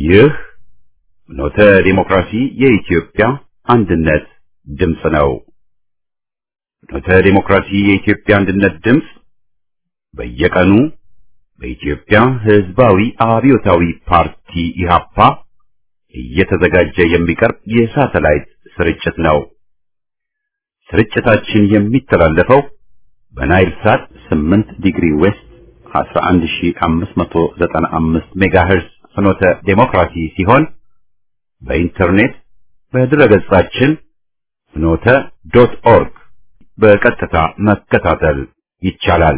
ይህ ኖተ ዲሞክራሲ የኢትዮጵያ አንድነት ድምፅ ነው። ኖተ ዲሞክራሲ የኢትዮጵያ አንድነት ድምፅ በየቀኑ በኢትዮጵያ ሕዝባዊ አብዮታዊ ፓርቲ ኢህአፓ እየተዘጋጀ የሚቀርብ የሳተላይት ስርጭት ነው። ስርጭታችን የሚተላለፈው በናይል ሳት 8 ዲግሪ ዌስት 11595 ሜጋሄርዝ ፍኖተ ዴሞክራሲ ሲሆን በኢንተርኔት በድረገጻችን ፍኖተ ዶት ኦርግ በቀጥታ መከታተል ይቻላል።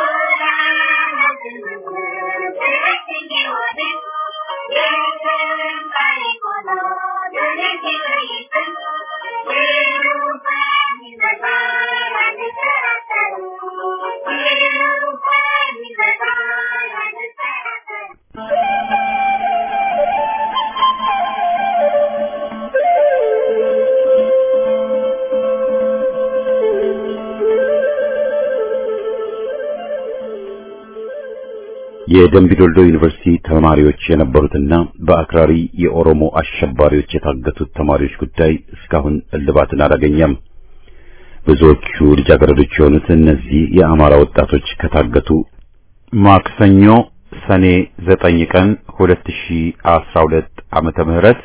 የደምቢዶልዶ ዩኒቨርሲቲ ተማሪዎች የነበሩትና በአክራሪ የኦሮሞ አሸባሪዎች የታገቱት ተማሪዎች ጉዳይ እስካሁን እልባትን አላገኘም። ብዙዎቹ ልጃገረዶች የሆኑት እነዚህ የአማራ ወጣቶች ከታገቱ ማክሰኞ ሰኔ ዘጠኝ ቀን 2012 ዓመተ ምህረት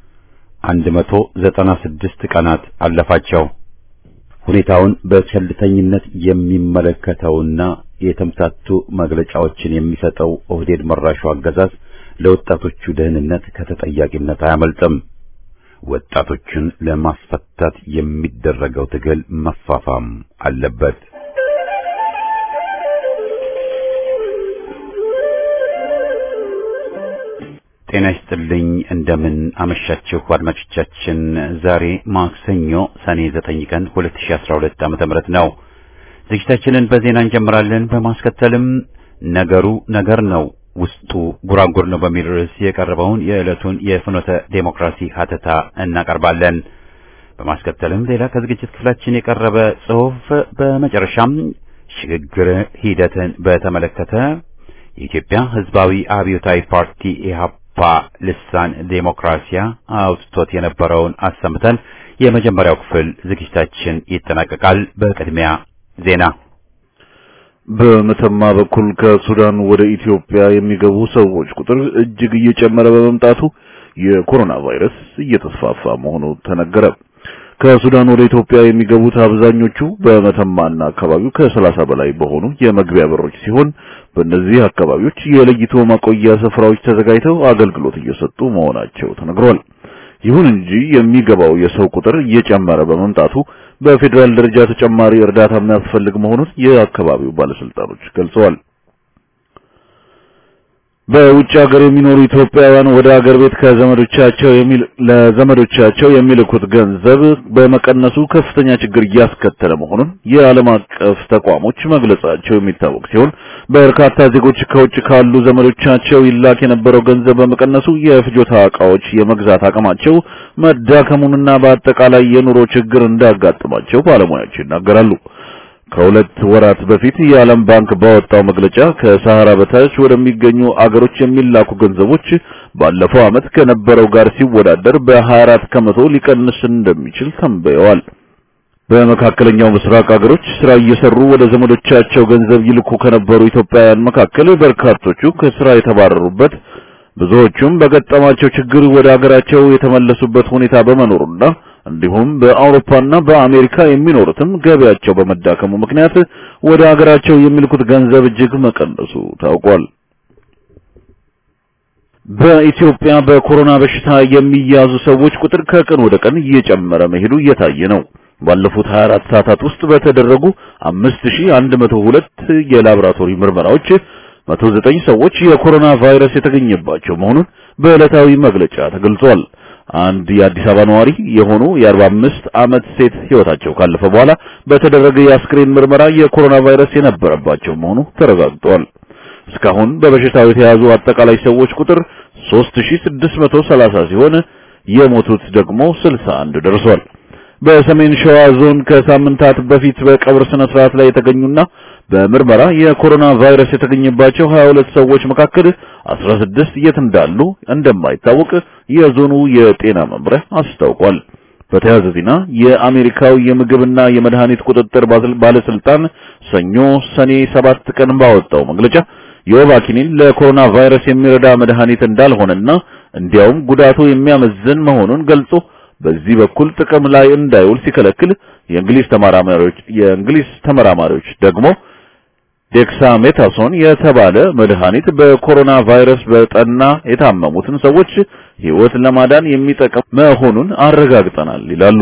196 ቀናት አለፋቸው። ሁኔታውን በቸልተኝነት የሚመለከተውና የተምታቱ መግለጫዎችን የሚሰጠው ኦህዴድ መራሹ አገዛዝ ለወጣቶቹ ደህንነት ከተጠያቂነት አያመልጥም። ወጣቶቹን ለማስፈታት የሚደረገው ትግል መፋፋም አለበት። ጤና ይስጥልኝ። እንደምን አመሻችሁ አድማጮቻችን። ዛሬ ማክሰኞ ሰኔ 9 ቀን 2012 ዓመተ ምህረት ነው። ዝግጅታችንን በዜና እንጀምራለን። በማስከተልም ነገሩ ነገር ነው ውስጡ ጉራንጉር ነው በሚል ርዕስ የቀረበውን የዕለቱን የፍኖተ ዴሞክራሲ ሀተታ እናቀርባለን። በማስከተልም ሌላ ከዝግጅት ክፍላችን የቀረበ ጽሑፍ፣ በመጨረሻም ሽግግር ሂደትን በተመለከተ የኢትዮጵያ ሕዝባዊ አብዮታዊ ፓርቲ ኢህአፓ ልሳን ዴሞክራሲያ አውጥቶት የነበረውን አሰምተን የመጀመሪያው ክፍል ዝግጅታችን ይጠናቀቃል። በቅድሚያ ዜና በመተማ በኩል ከሱዳን ወደ ኢትዮጵያ የሚገቡ ሰዎች ቁጥር እጅግ እየጨመረ በመምጣቱ የኮሮና ቫይረስ እየተስፋፋ መሆኑ ተነገረ። ከሱዳን ወደ ኢትዮጵያ የሚገቡት አብዛኞቹ በመተማና አካባቢው ከሰላሳ በላይ በሆኑ የመግቢያ በሮች ሲሆን በእነዚህ አካባቢዎች የለይቶ ማቆያ ስፍራዎች ተዘጋጅተው አገልግሎት እየሰጡ መሆናቸው ተነግሯል። ይሁን እንጂ የሚገባው የሰው ቁጥር እየጨመረ በመምጣቱ በፌዴራል ደረጃ ተጨማሪ እርዳታ የሚያስፈልግ መሆኑን የአካባቢው ባለስልጣኖች ገልጸዋል። በውጭ ሀገር የሚኖሩ ኢትዮጵያውያን ወደ ሀገር ቤት ከዘመዶቻቸው የሚል ለዘመዶቻቸው የሚልኩት ገንዘብ በመቀነሱ ከፍተኛ ችግር እያስከተለ መሆኑን የዓለም አቀፍ ተቋሞች መግለጻቸው የሚታወቅ ሲሆን በርካታ ዜጎች ከውጭ ካሉ ዘመዶቻቸው ይላክ የነበረው ገንዘብ በመቀነሱ የፍጆታ ዕቃዎች የመግዛት አቅማቸው መዳከሙንና በአጠቃላይ የኑሮ ችግር እንዳጋጠማቸው ባለሙያዎች ይናገራሉ። ከሁለት ወራት በፊት የዓለም ባንክ ባወጣው መግለጫ ከሰሃራ በታች ወደሚገኙ አገሮች የሚላኩ ገንዘቦች ባለፈው ዓመት ከነበረው ጋር ሲወዳደር በ24 ከመቶ ሊቀንስ እንደሚችል ተንበየዋል። በመካከለኛው ምስራቅ አገሮች ስራ እየሰሩ ወደ ዘመዶቻቸው ገንዘብ ይልኩ ከነበሩ ኢትዮጵያውያን መካከል በርካቶቹ ከስራ የተባረሩበት፣ ብዙዎቹም በገጠማቸው ችግር ወደ አገራቸው የተመለሱበት ሁኔታ በመኖሩና እንዲሁም በአውሮፓና በአሜሪካ የሚኖሩትም ገበያቸው በመዳከሙ ምክንያት ወደ ሀገራቸው የሚልኩት ገንዘብ እጅግ መቀነሱ ታውቋል። በኢትዮጵያ በኮሮና በሽታ የሚያዙ ሰዎች ቁጥር ከቀን ወደ ቀን እየጨመረ መሄዱ እየታየ ነው። ባለፉት 24 ሰዓታት ውስጥ በተደረጉ 5102 የላቦራቶሪ ምርመራዎች 109 ሰዎች የኮሮና ቫይረስ የተገኘባቸው መሆኑን በዕለታዊ መግለጫ ተገልጿል። አንድ የአዲስ አበባ ነዋሪ የሆኑ የ45 ዓመት ሴት ህይወታቸው ካለፈ በኋላ በተደረገ የአስክሬን ምርመራ የኮሮና ቫይረስ የነበረባቸው መሆኑ ተረጋግጧል። እስካሁን በበሽታው የተያዙ አጠቃላይ ሰዎች ቁጥር 3630 ሲሆን የሞቱት ደግሞ 61 ደርሷል። በሰሜን ሸዋ ዞን ከሳምንታት በፊት በቀብር ስነ ስርዓት ላይ የተገኙና በምርመራ የኮሮና ቫይረስ የተገኘባቸው 22 ሰዎች መካከል 16 የት እንዳሉ እንደማይታወቅ የዞኑ የጤና መምሪያ አስታውቋል። በተያያዘ ዜና የአሜሪካው የምግብና የመድኃኒት ቁጥጥር ባለስልጣን ሰኞ ሰኔ 7 ቀን ባወጣው መግለጫ የወባ ኪኒን ለኮሮና ቫይረስ የሚረዳ መድኃኒት እንዳልሆነና እንዲያውም ጉዳቱ የሚያመዝን መሆኑን ገልጾ በዚህ በኩል ጥቅም ላይ እንዳይውል ሲከለክል የእንግሊዝ ተመራማሪዎች የእንግሊዝ ተመራማሪዎች ደግሞ ዴክሳሜታሶን የተባለ መድኃኒት በኮሮና ቫይረስ በጠና የታመሙትን ሰዎች ሕይወት ለማዳን የሚጠቅም መሆኑን አረጋግጠናል ይላሉ።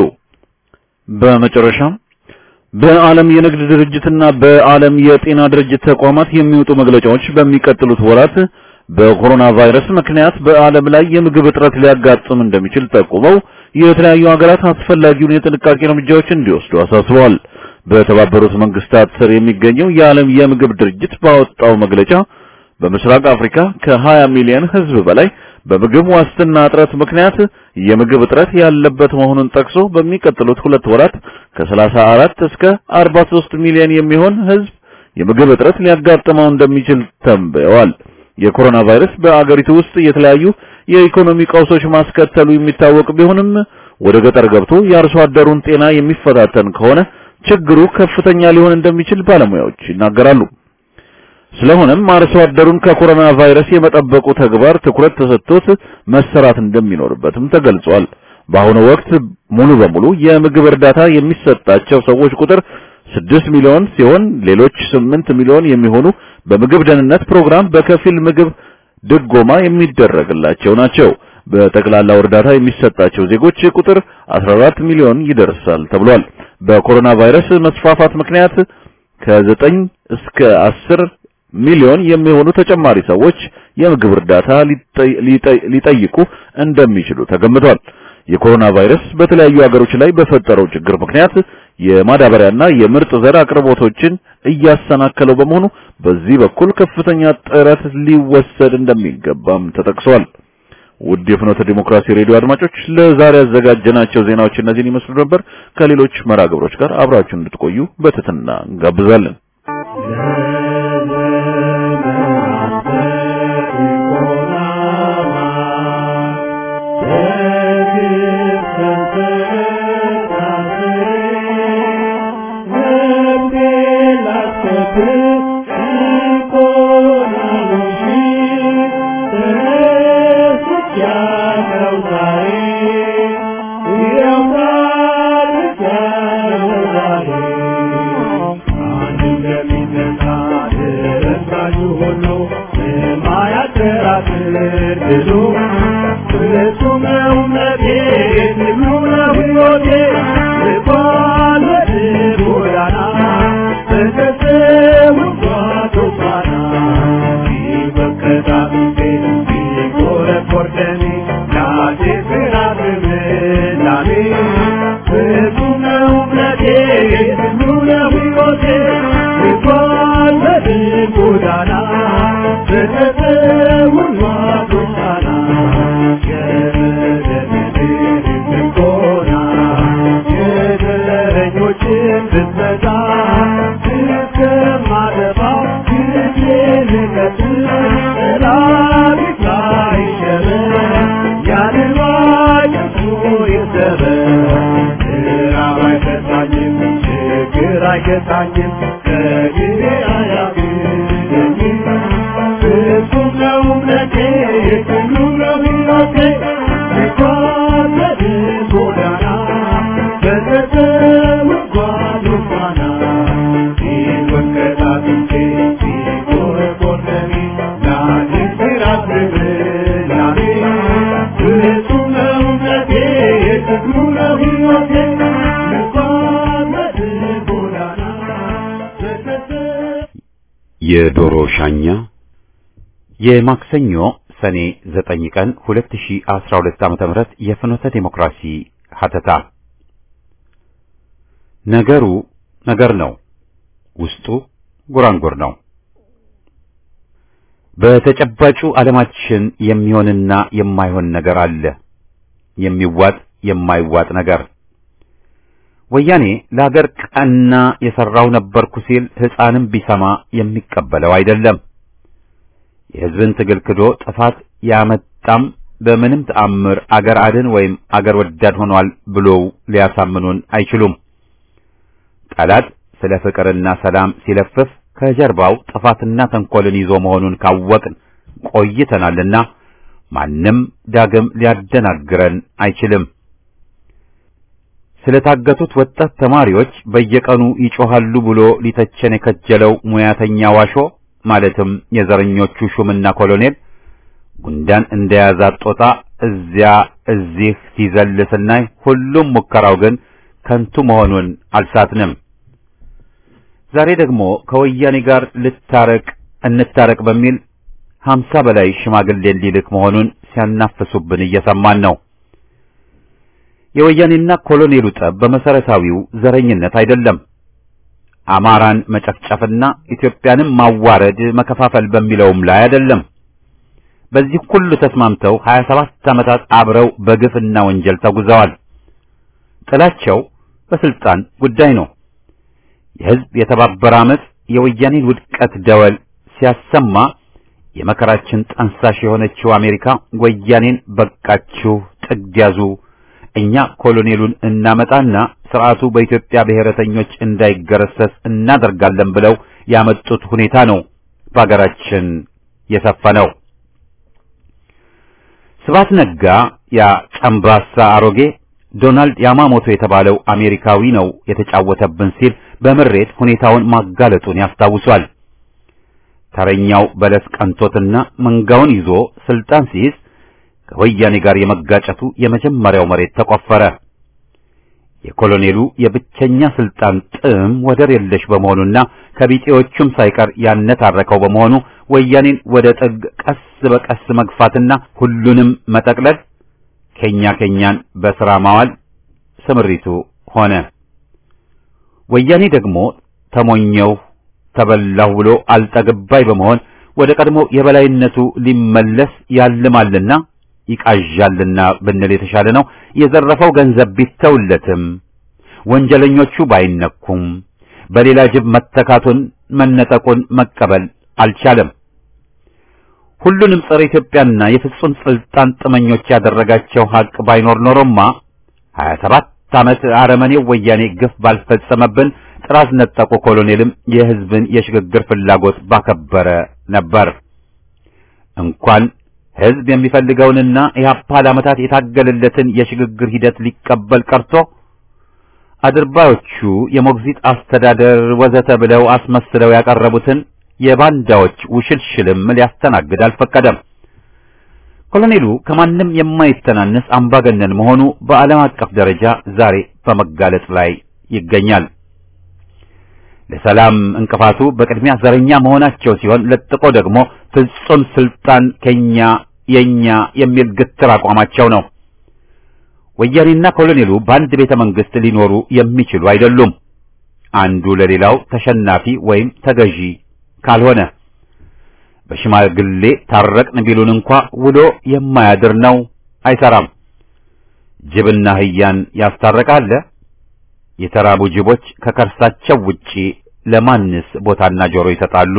በመጨረሻም በዓለም የንግድ ድርጅትና በዓለም የጤና ድርጅት ተቋማት የሚወጡ መግለጫዎች በሚቀጥሉት ወራት በኮሮና ቫይረስ ምክንያት በዓለም ላይ የምግብ እጥረት ሊያጋጥም እንደሚችል ጠቁመው የተለያዩ ሀገራት አስፈላጊውን የጥንቃቄ እርምጃዎች እንዲወስዱ አሳስበዋል። በተባበሩት መንግስታት ስር የሚገኘው የዓለም የምግብ ድርጅት ባወጣው መግለጫ በምስራቅ አፍሪካ ከ20 ሚሊዮን ሕዝብ በላይ በምግብ ዋስትና እጥረት ምክንያት የምግብ እጥረት ያለበት መሆኑን ጠቅሶ በሚቀጥሉት ሁለት ወራት ከ34 እስከ 43 ሚሊዮን የሚሆን ሕዝብ የምግብ እጥረት ሊያጋጥመው እንደሚችል ተንብየዋል። የኮሮና ቫይረስ በአገሪቱ ውስጥ የተለያዩ የኢኮኖሚ ቀውሶች ማስከተሉ የሚታወቅ ቢሆንም ወደ ገጠር ገብቶ የአርሶ አደሩን ጤና የሚፈታተን ከሆነ ችግሩ ከፍተኛ ሊሆን እንደሚችል ባለሙያዎች ይናገራሉ። ስለሆነም አርሶ አደሩን ከኮሮና ቫይረስ የመጠበቁ ተግባር ትኩረት ተሰጥቶት መሰራት እንደሚኖርበትም ተገልጿል። በአሁኑ ወቅት ሙሉ በሙሉ የምግብ እርዳታ የሚሰጣቸው ሰዎች ቁጥር ስድስት ሚሊዮን ሲሆን ሌሎች ስምንት ሚሊዮን የሚሆኑ በምግብ ደህንነት ፕሮግራም በከፊል ምግብ ድጎማ የሚደረግላቸው ናቸው። በጠቅላላው እርዳታ የሚሰጣቸው ዜጎች ቁጥር 14 ሚሊዮን ይደርሳል ተብሏል። በኮሮና ቫይረስ መስፋፋት ምክንያት ከ9 እስከ 10 ሚሊዮን የሚሆኑ ተጨማሪ ሰዎች የምግብ እርዳታ ሊጠይቁ እንደሚችሉ ተገምቷል። የኮሮና ቫይረስ በተለያዩ ሀገሮች ላይ በፈጠረው ችግር ምክንያት የማዳበሪያና የምርጥ ዘር አቅርቦቶችን እያሰናከለው በመሆኑ በዚህ በኩል ከፍተኛ ጥረት ሊወሰድ እንደሚገባም ተጠቅሷል። ውድ የፍኖተ ዲሞክራሲ ሬዲዮ አድማጮች ለዛሬ ያዘጋጀናቸው ዜናዎች እነዚህን ይመስሉ ነበር። ከሌሎች መርሃ ግብሮች ጋር አብራችሁ እንድትቆዩ በትህትና እንጋብዛለን። የዶሮ ሻኛ የማክሰኞ ሰኔ 9 ቀን 2012 ዓ.ም የፍኖተ ዲሞክራሲ ሀተታ ነገሩ ነገር ነው፣ ውስጡ ጉራንጉር ነው። በተጨባጩ ዓለማችን የሚሆንና የማይሆን ነገር አለ። የሚዋጥ የማይዋጥ ነገር። ወያኔ ለሀገር ቀና የሰራው ነበርኩ ሲል ሕፃንም ቢሰማ የሚቀበለው አይደለም። የሕዝብን ትግል ክዶ ጥፋት ያመጣም በምንም ተአምር አገር አድን ወይም አገር ወዳድ ሆኗል ብለው ሊያሳምኑን አይችሉም። ጠላት ስለ ፍቅርና ሰላም ሲለፍፍ ከጀርባው ጥፋትና ተንኮልን ይዞ መሆኑን ካወቅን ቆይተናልና ማንም ዳግም ሊያደናግረን አይችልም። ስለታገቱት ወጣት ተማሪዎች በየቀኑ ይጮሃሉ ብሎ ሊተቸን የከጀለው ሙያተኛ ዋሾ ማለትም የዘረኞቹ ሹምና ኮሎኔል ጉንዳን እንደያዛት ጦጣ እዚያ እዚህ ሲዘል ስናይ ሁሉም ሙከራው ግን ከንቱ መሆኑን አልሳትንም። ዛሬ ደግሞ ከወያኔ ጋር ልታረቅ እንታረቅ በሚል ሀምሳ በላይ ሽማግሌን ሊልክ መሆኑን ሲያናፍሱብን እየሰማን ነው። የወያኔና ኮሎኔሉ ጠብ በመሰረታዊው ዘረኝነት አይደለም። አማራን መጨፍጨፍና ኢትዮጵያንም ማዋረድ መከፋፈል በሚለውም ላይ አይደለም። በዚህ ሁሉ ተስማምተው 27 ዓመታት አብረው በግፍና ወንጀል ተጉዘዋል። ጥላቸው በስልጣን ጉዳይ ነው። የሕዝብ የተባበረ ዓመፅ የወያኔን ውድቀት ደወል ሲያሰማ የመከራችን ጠንሳሽ የሆነችው አሜሪካ ወያኔን በቃችሁ ጥግ ያዙ፣ እኛ ኮሎኔሉን እናመጣና ስርዓቱ በኢትዮጵያ ብሔረተኞች እንዳይገረሰስ እናደርጋለን ብለው ያመጡት ሁኔታ ነው በሀገራችን የሰፈነው። ስብሐት ነጋ ያ ጨምባሳ አሮጌ ዶናልድ ያማሞቶ የተባለው አሜሪካዊ ነው የተጫወተብን ሲል በምሬት ሁኔታውን ማጋለጡን ያስታውሷል። ተረኛው በለስ ቀንቶትና መንጋውን ይዞ ስልጣን ሲይዝ ከወያኔ ጋር የመጋጨቱ የመጀመሪያው መሬት ተቆፈረ። የኮሎኔሉ የብቸኛ ስልጣን ጥም ወደር የለሽ በመሆኑና ከቢጤዎቹም ሳይቀር ያነታረከው በመሆኑ ወያኔን ወደ ጥግ ቀስ በቀስ መግፋትና ሁሉንም መጠቅለል ከኛ ከኛን በሥራ ማዋል ስምሪቱ ሆነ። ወያኔ ደግሞ ተሞኘው ተበላሁ ብሎ አልጠግባይ በመሆን ወደ ቀድሞ የበላይነቱ ሊመለስ ያልማልና ይቃዣልና ብንል የተሻለ ነው። የዘረፈው ገንዘብ ቢተውለትም ወንጀለኞቹ ባይነኩም በሌላ ጅብ መተካቱን መነጠቁን መቀበል አልቻለም። ሁሉንም ጸረ ኢትዮጵያና የፍጹም ስልጣን ጥመኞች ያደረጋቸው ሀቅ ባይኖር ኖሮማ 27 ዓመት አረመኔው ወያኔ ግፍ ባልፈጸመብን ጥራዝ ነጠቁ ኮሎኔልም የሕዝብን የሽግግር ፍላጎት ባከበረ ነበር። እንኳን ሕዝብ የሚፈልገውንና ኢህአፓ ለዓመታት የታገለለትን የሽግግር ሂደት ሊቀበል ቀርቶ አድርባዮቹ የሞግዚት አስተዳደር ወዘተ ብለው አስመስለው ያቀረቡትን የባንዳዎች ውሽልሽልም ሊያስተናግድ አልፈቀደም። ኮሎኔሉ ከማንም የማይተናነስ አምባገነን መሆኑ በዓለም አቀፍ ደረጃ ዛሬ በመጋለጥ ላይ ይገኛል። ለሰላም እንቅፋቱ በቅድሚያ ዘረኛ መሆናቸው ሲሆን ለጥቆ ደግሞ ፍጹም ስልጣን ከኛ የኛ የሚል ግትር አቋማቸው ነው። ወያኔና ኮሎኔሉ በአንድ ቤተ መንግስት ሊኖሩ የሚችሉ አይደሉም። አንዱ ለሌላው ተሸናፊ ወይም ተገዢ ካልሆነ በሽማግሌ ታረቅን ቢሉን እንኳ ውሎ የማያድር ነው፣ አይሰራም። ጅብና አህያን ያስታረቃለ? የተራቡ ጅቦች ከከርሳቸው ውጪ ለማንስ ቦታና ጆሮ ይሰጣሉ?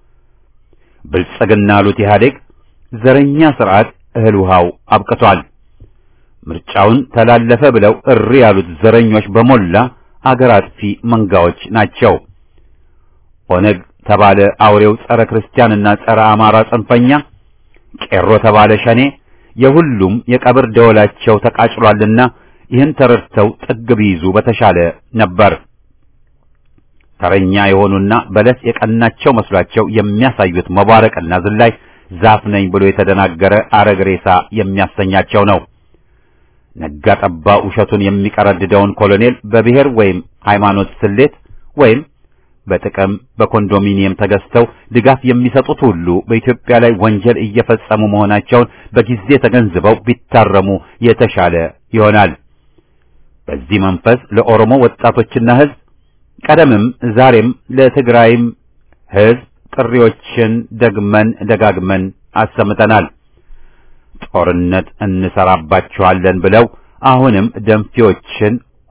ብልጽግና አሉት ኢህአዴግ ዘረኛ ስርዓት እህል ውሃው አብቅቷል። ምርጫውን ተላለፈ ብለው እሪ ያሉት ዘረኞች በሞላ አገር አጥፊ መንጋዎች ናቸው። ኦነግ ተባለ አውሬው ጸረ ክርስቲያንና ጸረ አማራ ጽንፈኛ፣ ቄሮ ተባለ ሸኔ፣ የሁሉም የቀብር ደወላቸው ተቃጭሏልና ይህን ተረድተው ጥግ ቢይዙ በተሻለ ነበር። ተረኛ የሆኑና በለስ የቀናቸው መስሏቸው የሚያሳዩት መባረቅና ዝላይ ዛፍ ነኝ ብሎ የተደናገረ አረግ ሬሳ የሚያሰኛቸው ነው። ነጋ ጠባ ውሸቱን የሚቀረድደውን ኮሎኔል በብሔር ወይም ሃይማኖት ስሌት ወይም በጥቅም በኮንዶሚኒየም ተገዝተው ድጋፍ የሚሰጡት ሁሉ በኢትዮጵያ ላይ ወንጀል እየፈጸሙ መሆናቸውን በጊዜ ተገንዝበው ቢታረሙ የተሻለ ይሆናል። በዚህ መንፈስ ለኦሮሞ ወጣቶችና ሕዝብ ቀደምም ዛሬም ለትግራይም ሕዝብ ጥሪዎችን ደግመን ደጋግመን አሰምተናል። ጦርነት እንሰራባችኋለን ብለው አሁንም ደንፊዎችን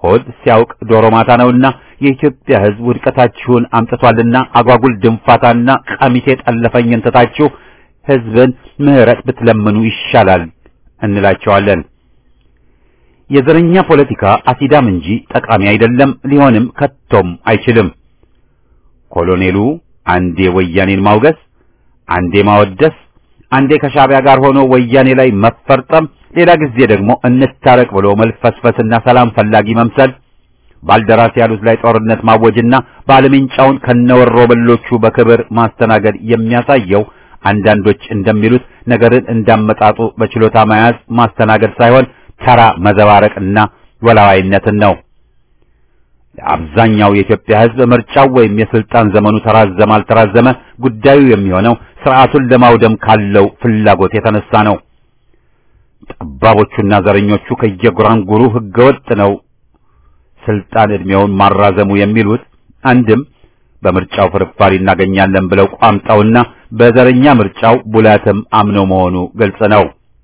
ሆድ ሲያውቅ ዶሮ ማታ ነውና የኢትዮጵያ ሕዝብ ውድቀታችሁን አምጥቷልና አጓጉል ድንፋታና ቀሚሴ ጠለፈኝን ትታችሁ ሕዝብን ምሕረት ብትለምኑ ይሻላል እንላቸዋለን። የዘረኛ ፖለቲካ አሲዳም እንጂ ጠቃሚ አይደለም፣ ሊሆንም ከቶም አይችልም። ኮሎኔሉ አንዴ ወያኔን ማውገዝ፣ አንዴ ማወደስ፣ አንዴ ከሻዕቢያ ጋር ሆኖ ወያኔ ላይ መፈርጠም፣ ሌላ ጊዜ ደግሞ እንታረቅ ብሎ መልፈስፈስና ሰላም ፈላጊ መምሰል፣ ባልደራስ ያሉት ላይ ጦርነት ማወጅና ባለምንጫውን ከነወሮ በሎቹ በክብር ማስተናገድ የሚያሳየው አንዳንዶች እንደሚሉት ነገርን እንዳመጣጡ በችሎታ መያዝ ማስተናገድ ሳይሆን ተራ መዘባረቅና ወላዋይነትን ነው። ለአብዛኛው የኢትዮጵያ ሕዝብ ምርጫው ወይም የስልጣን ዘመኑ ተራዘመ አልተራዘመ ጉዳዩ የሚሆነው ስርዓቱን ለማውደም ካለው ፍላጎት የተነሳ ነው። ጠባቦቹና ዘረኞቹ ከየጉራንጉሩ ህገወጥ ነው ስልጣን ዕድሜውን ማራዘሙ የሚሉት አንድም በምርጫው ፍርፋሪ እናገኛለን ብለው ቋምጠውና በዘረኛ ምርጫው ቡላትም አምነው መሆኑ ግልጽ ነው።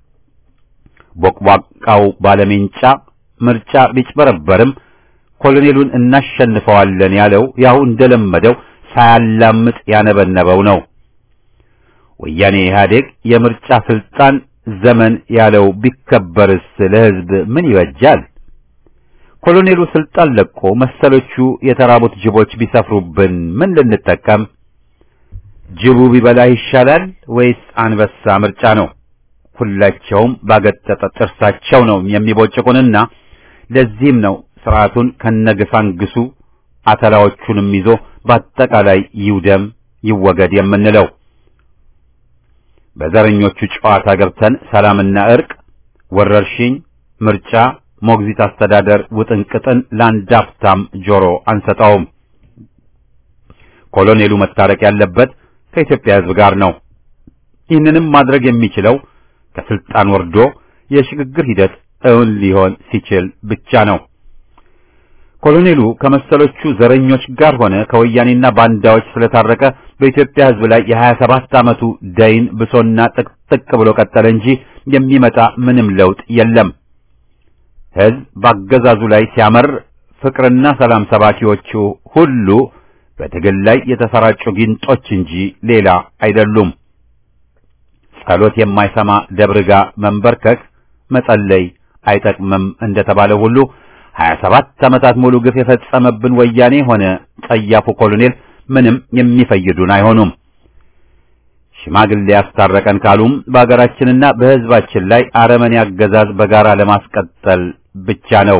ቦቅቧቃው ባለሜንጫ ምርጫ ቢጭበረበርም ኮሎኔሉን እናሸንፈዋለን ያለው ያው እንደለመደው ሳያላምጥ ያነበነበው ነው። ወያኔ ኢህአዴግ የምርጫ ስልጣን ዘመን ያለው ቢከበርስ ለህዝብ ምን ይበጃል? ኮሎኔሉ ስልጣን ለቆ መሰሎቹ የተራቡት ጅቦች ቢሰፍሩብን ምን ልንጠቀም? ጅቡ ቢበላ ይሻላል ወይስ አንበሳ ምርጫ ነው? ሁላቸውም ባገጠጠ ጥርሳቸው ነው የሚቦጭቁንና ለዚህም ነው ስርዓቱን ከነግሳንግሱ አተላዎቹንም ይዞ በአጠቃላይ ይውደም ይወገድ የምንለው። በዘረኞቹ ጨዋታ ገብተን ሰላምና እርቅ፣ ወረርሽኝ፣ ምርጫ፣ ሞግዚት አስተዳደር ውጥንቅጥን ለአንድ አፍታም ጆሮ አንሰጠውም። ኮሎኔሉ መታረቅ ያለበት ከኢትዮጵያ ሕዝብ ጋር ነው። ይህንንም ማድረግ የሚችለው ከስልጣን ወርዶ የሽግግር ሂደት እውን ሊሆን ሲችል ብቻ ነው። ኮሎኔሉ ከመሰሎቹ ዘረኞች ጋር ሆነ ከወያኔና ባንዳዎች ስለታረቀ በኢትዮጵያ ሕዝብ ላይ የሀያ ሰባት ዓመቱ ደይን ብሶና ጥቅጥቅ ብሎ ቀጠለ እንጂ የሚመጣ ምንም ለውጥ የለም። ሕዝብ በአገዛዙ ላይ ሲያመር ፍቅርና ሰላም ሰባኪዎቹ ሁሉ በትግል ላይ የተሰራጩ ጊንጦች እንጂ ሌላ አይደሉም። ጸሎት የማይሰማ ደብርጋ መንበርከክ መጸለይ አይጠቅምም እንደተባለ ሁሉ ሀያ ሰባት ዓመታት ሙሉ ግፍ የፈጸመብን ወያኔ ሆነ ጸያፉ ኮሎኔል ምንም የሚፈይዱን አይሆኑም። ሽማግሌ ያስታረቀን ካሉም በአገራችንና በሕዝባችን ላይ አረመኔ አገዛዝ በጋራ ለማስቀጠል ብቻ ነው።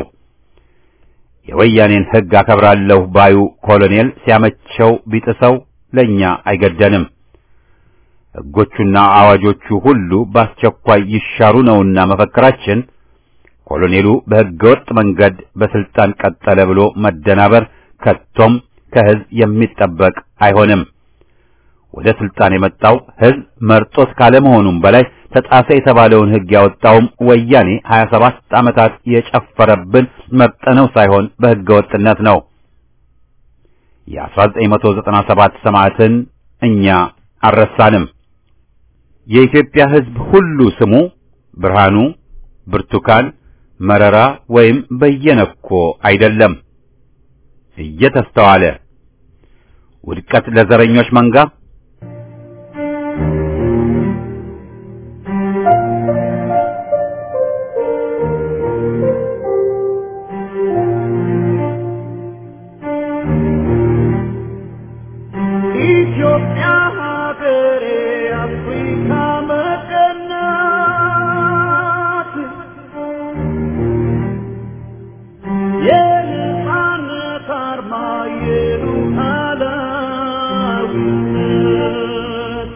የወያኔን ሕግ አከብራለሁ ባዩ ኮሎኔል ሲያመቸው ቢጥሰው ለኛ አይገደንም። ሕጎቹና አዋጆቹ ሁሉ በአስቸኳይ ይሻሩ ነውና መፈክራችን ኮሎኔሉ በሕገወጥ መንገድ በስልጣን ቀጠለ ብሎ መደናበር ከቶም ከሕዝብ የሚጠበቅ አይሆንም። ወደ ስልጣን የመጣው ሕዝብ መርጦት ካለመሆኑም በላይ ተጣሰ የተባለውን ሕግ ያወጣውም ወያኔ 27 ዓመታት የጨፈረብን መርጠነው ሳይሆን በሕገወጥነት ነው። የ1997 ሰማዕትን እኛ አልረሳንም። የኢትዮጵያ ሕዝብ ሁሉ ስሙ ብርሃኑ፣ ብርቱካን፣ መረራ ወይም በየነኮ አይደለም። እየተስተዋለ ውድቀት ለዘረኞች መንጋ ኢትዮጵያ ሀገሬ አፍሪካ መቀናት የነጻነት አርማ የሉዓላዊነት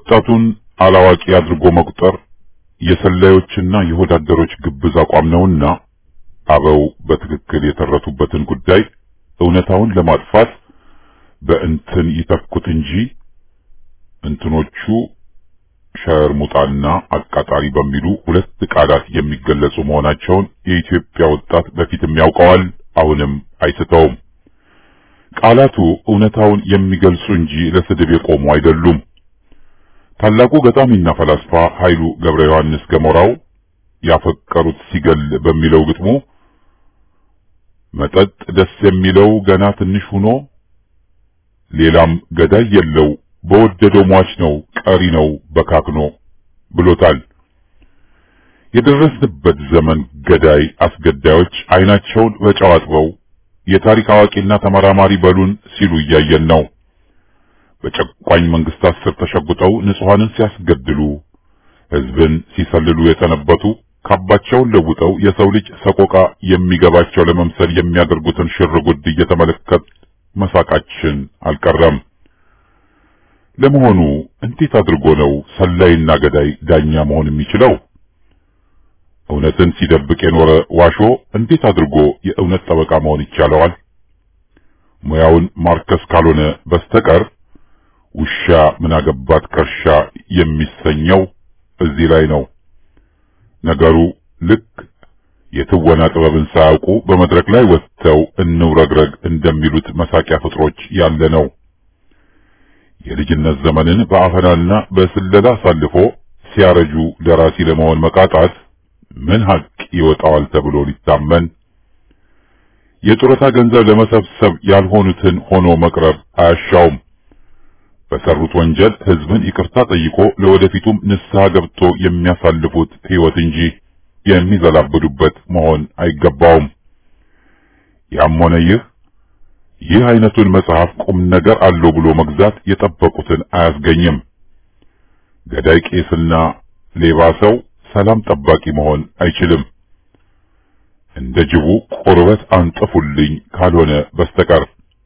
ወጣቱን አላዋቂ አድርጎ መቁጠር የሰላዮችና የሆዳደሮች ግብዝ አቋም ነውና አበው በትክክል የተረቱበትን ጉዳይ እውነታውን ለማጥፋት በእንትን ይተኩት እንጂ እንትኖቹ ሸርሙጣና አቃጣሪ በሚሉ ሁለት ቃላት የሚገለጹ መሆናቸውን የኢትዮጵያ ወጣት በፊትም ያውቀዋል፣ አሁንም አይስተውም። ቃላቱ እውነታውን የሚገልጹ እንጂ ለስድብ የቆሙ አይደሉም። ታላቁ ገጣሚና ፈላስፋ ኃይሉ ገብረ ዮሐንስ ገሞራው ያፈቀሩት ሲገል በሚለው ግጥሙ መጠጥ ደስ የሚለው ገና ትንሽ ሆኖ ሌላም ገዳይ የለው በወደደው ሟች ነው ቀሪ ነው በካክኖ ብሎታል። የደረስንበት ዘመን ገዳይ አስገዳዮች አይናቸውን በጨው አጥበው የታሪክ አዋቂና ተመራማሪ በሉን ሲሉ እያየን ነው። በጨቋኝ መንግስታት ስር ተሸጉጠው ንጹሐንን ሲያስገድሉ፣ ህዝብን ሲሰልሉ የሰነበቱ ካባቸውን ለውጠው የሰው ልጅ ሰቆቃ የሚገባቸው ለመምሰል የሚያደርጉትን ሽርጉድ እየተመለከት መሳቃችን አልቀረም። ለመሆኑ እንዴት አድርጎ ነው ሰላይና ገዳይ ዳኛ መሆን የሚችለው? እውነትን ሲደብቅ የኖረ ዋሾ እንዴት አድርጎ የእውነት ጠበቃ መሆን ይቻለዋል? ሙያውን ማርከስ ካልሆነ በስተቀር ውሻ ምን አገባት ከርሻ የሚሰኘው እዚህ ላይ ነው። ነገሩ ልክ የትወና ጥበብን ሳያውቁ በመድረክ ላይ ወጥተው እንውረግረግ እንደሚሉት መሳቂያ ፍጥሮች ያለ ነው። የልጅነት ዘመንን በአፈናና በስለላ አሳልፎ ሲያረጁ ደራሲ ለመሆን መቃጣት ምን ሀቅ ይወጣዋል ተብሎ ሊታመን? የጡረታ ገንዘብ ለመሰብሰብ ያልሆኑትን ሆኖ መቅረብ አያሻውም። በሰሩት ወንጀል ህዝብን ይቅርታ ጠይቆ ለወደፊቱም ንስሐ ገብቶ የሚያሳልፉት ህይወት እንጂ የሚዘላብዱበት መሆን አይገባውም። ያም ሆነ ይህ ይህ አይነቱን መጽሐፍ ቁም ነገር አለው ብሎ መግዛት የጠበቁትን አያስገኝም። ገዳይ ቄስና ሌባ ሰው ሰላም ጠባቂ መሆን አይችልም። እንደ ጅቡ ቁርበት አንጥፉልኝ ካልሆነ በስተቀር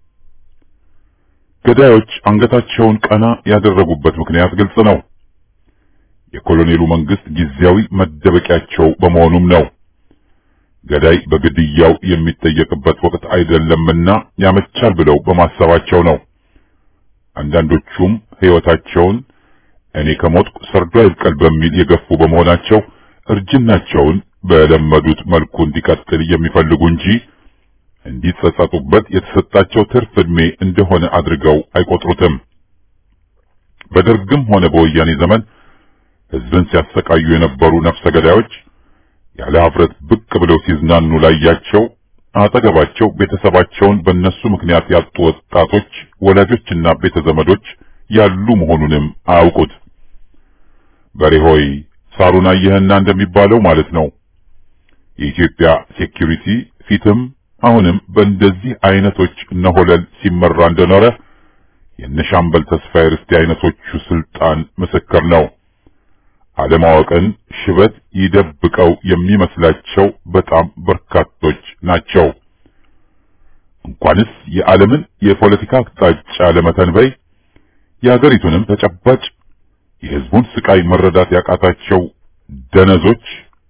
ገዳዮች አንገታቸውን ቀና ያደረጉበት ምክንያት ግልጽ ነው። የኮሎኔሉ መንግስት ጊዜያዊ መደበቂያቸው በመሆኑም ነው። ገዳይ በግድያው የሚጠየቅበት ወቅት አይደለምና ያመቻል ብለው በማሰባቸው ነው። አንዳንዶቹም ህይወታቸውን እኔ ከሞትኩ ሰርዶ አይብቀል በሚል የገፉ በመሆናቸው እርጅናቸውን በለመዱት መልኩ እንዲቀጥል የሚፈልጉ እንጂ እንዲጸጸቱበት የተሰጣቸው ትርፍ ዕድሜ እንደሆነ አድርገው አይቆጥሩትም። በደርግም ሆነ በወያኔ ዘመን ህዝብን ሲያሰቃዩ የነበሩ ነፍሰ ገዳዮች ያለ ኀፍረት ብቅ ብለው ሲዝናኑ ላያቸው አጠገባቸው ቤተሰባቸውን በእነሱ ምክንያት ያጡ ወጣቶች ወላጆችና ቤተ ዘመዶች ያሉ መሆኑንም አያውቁት። በሬ ሆይ ሳሩን አየህና እንደሚባለው ማለት ነው። የኢትዮጵያ ሴኪሪቲ ፊትም አሁንም በእንደዚህ አይነቶች እነሆለል ሲመራ እንደኖረ የነሻምበል ተስፋዬ ርስቴ አይነቶቹ ስልጣን ምስክር ነው። አለማወቅን ሽበት ይደብቀው የሚመስላቸው በጣም በርካቶች ናቸው። እንኳንስ የዓለምን የፖለቲካ አቅጣጫ ለመተንበይ የሀገሪቱንም ተጨባጭ የህዝቡን ስቃይ መረዳት ያቃታቸው ደነዞች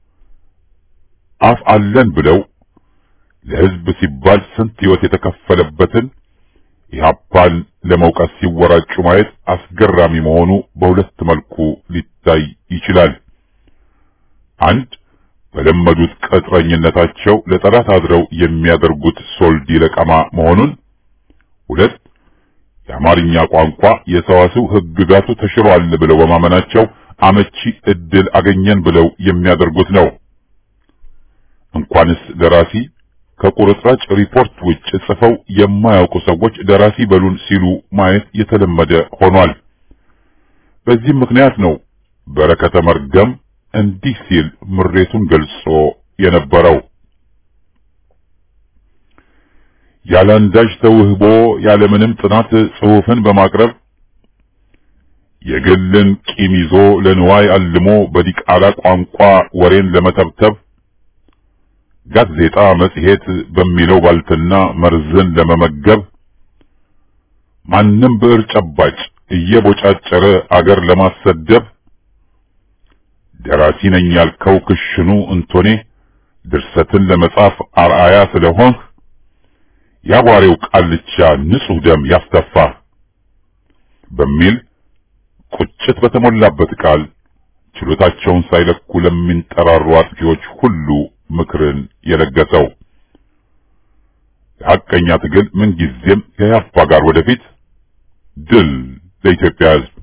አፍ አለን ብለው ለህዝብ ሲባል ስንት ህይወት የተከፈለበትን ኢህአፓን ለመውቀስ ሲወራጩ ማየት አስገራሚ መሆኑ በሁለት መልኩ ሊታይ ይችላል። አንድ በለመዱት ቅጥረኝነታቸው ለጠላት አድረው የሚያደርጉት ሶልዲ ለቀማ መሆኑን፣ ሁለት የአማርኛ ቋንቋ የሰዋስው ህግጋቱ ተሽሯል ብለው በማመናቸው አመቺ እድል አገኘን ብለው የሚያደርጉት ነው። እንኳንስ ደራሲ ከቁርጥራጭ ሪፖርት ውጭ ጽፈው የማያውቁ ሰዎች ደራሲ በሉን ሲሉ ማየት የተለመደ ሆኗል። በዚህም ምክንያት ነው በረከተ መርገም እንዲህ ሲል ምሬቱን ገልጾ የነበረው ያለአንዳች ተውህቦ ያለምንም ጥናት ጽሑፍን በማቅረብ የግልን ቂም ይዞ ለንዋይ አልሞ በዲቃላ ቋንቋ ወሬን ለመተብተብ ጋዜጣ መጽሔት በሚለው ባልትና መርዝን ለመመገብ ማንም ብዕር ጨባጭ እየቦጫጨረ አገር ለማሰደብ ደራሲ ነኝ ያልከው ክሽኑ እንቶኔ ድርሰትን ለመጻፍ አርአያ ስለሆንህ ያቧሬው ቃልቻ ንጹሕ ደም ያስተፋህ በሚል ቁጭት በተሞላበት ቃል ችሎታቸውን ሳይለኩ ለሚንጠራሩ አጥፊዎች ሁሉ ምክርን የለገሰው የሐቀኛ ትግል ምንጊዜም ከያፋ ጋር ወደፊት ድል ለኢትዮጵያ ሕዝብ።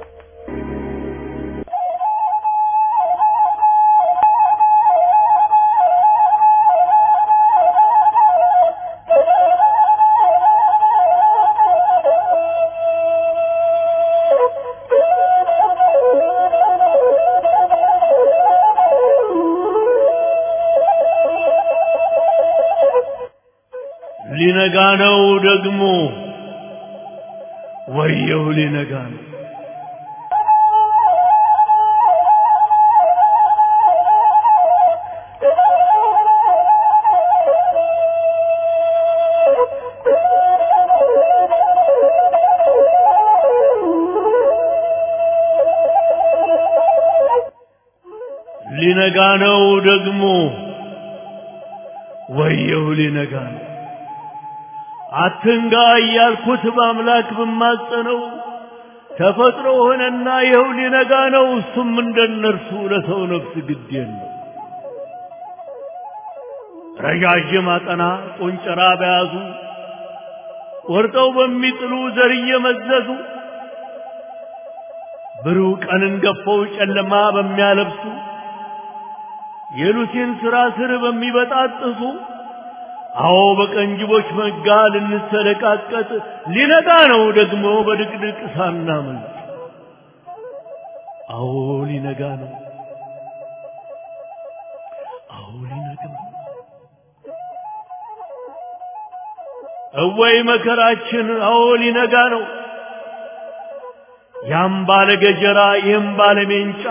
ሊነጋ ነው ደግሞ ወየው ሊነጋ ነው ሊነጋ ነው ደግሞ ወየው ሊነጋ ነው አትንጋ እያልኩት በአምላክ ብማጸነው ተፈጥሮ ሆነና ይኸው ሊነጋ ነው። እሱም እንደነርሱ ለሰው ነፍስ ግድ የለው። ረዣዥም አጠና ቆንጨራ በያዙ ቆርጠው በሚጥሉ ዘር እየመዘዙ ብሩህ ቀንን ገፈው ጨለማ በሚያለብሱ የሉሲን ሥራ ስር በሚበጣጥሱ አዎ በቀንጅቦች መጋ ልንሰለቃቀጥ ሊነጋ ነው ደግሞ በድቅድቅ ሳናመልጥ። አዎ ሊነጋ ነው። አዎ ሊነጋ ነው። እወይ መከራችን! አዎ ሊነጋ ነው። ያም ባለ ገጀራ ይህም ባለ ሜንጫ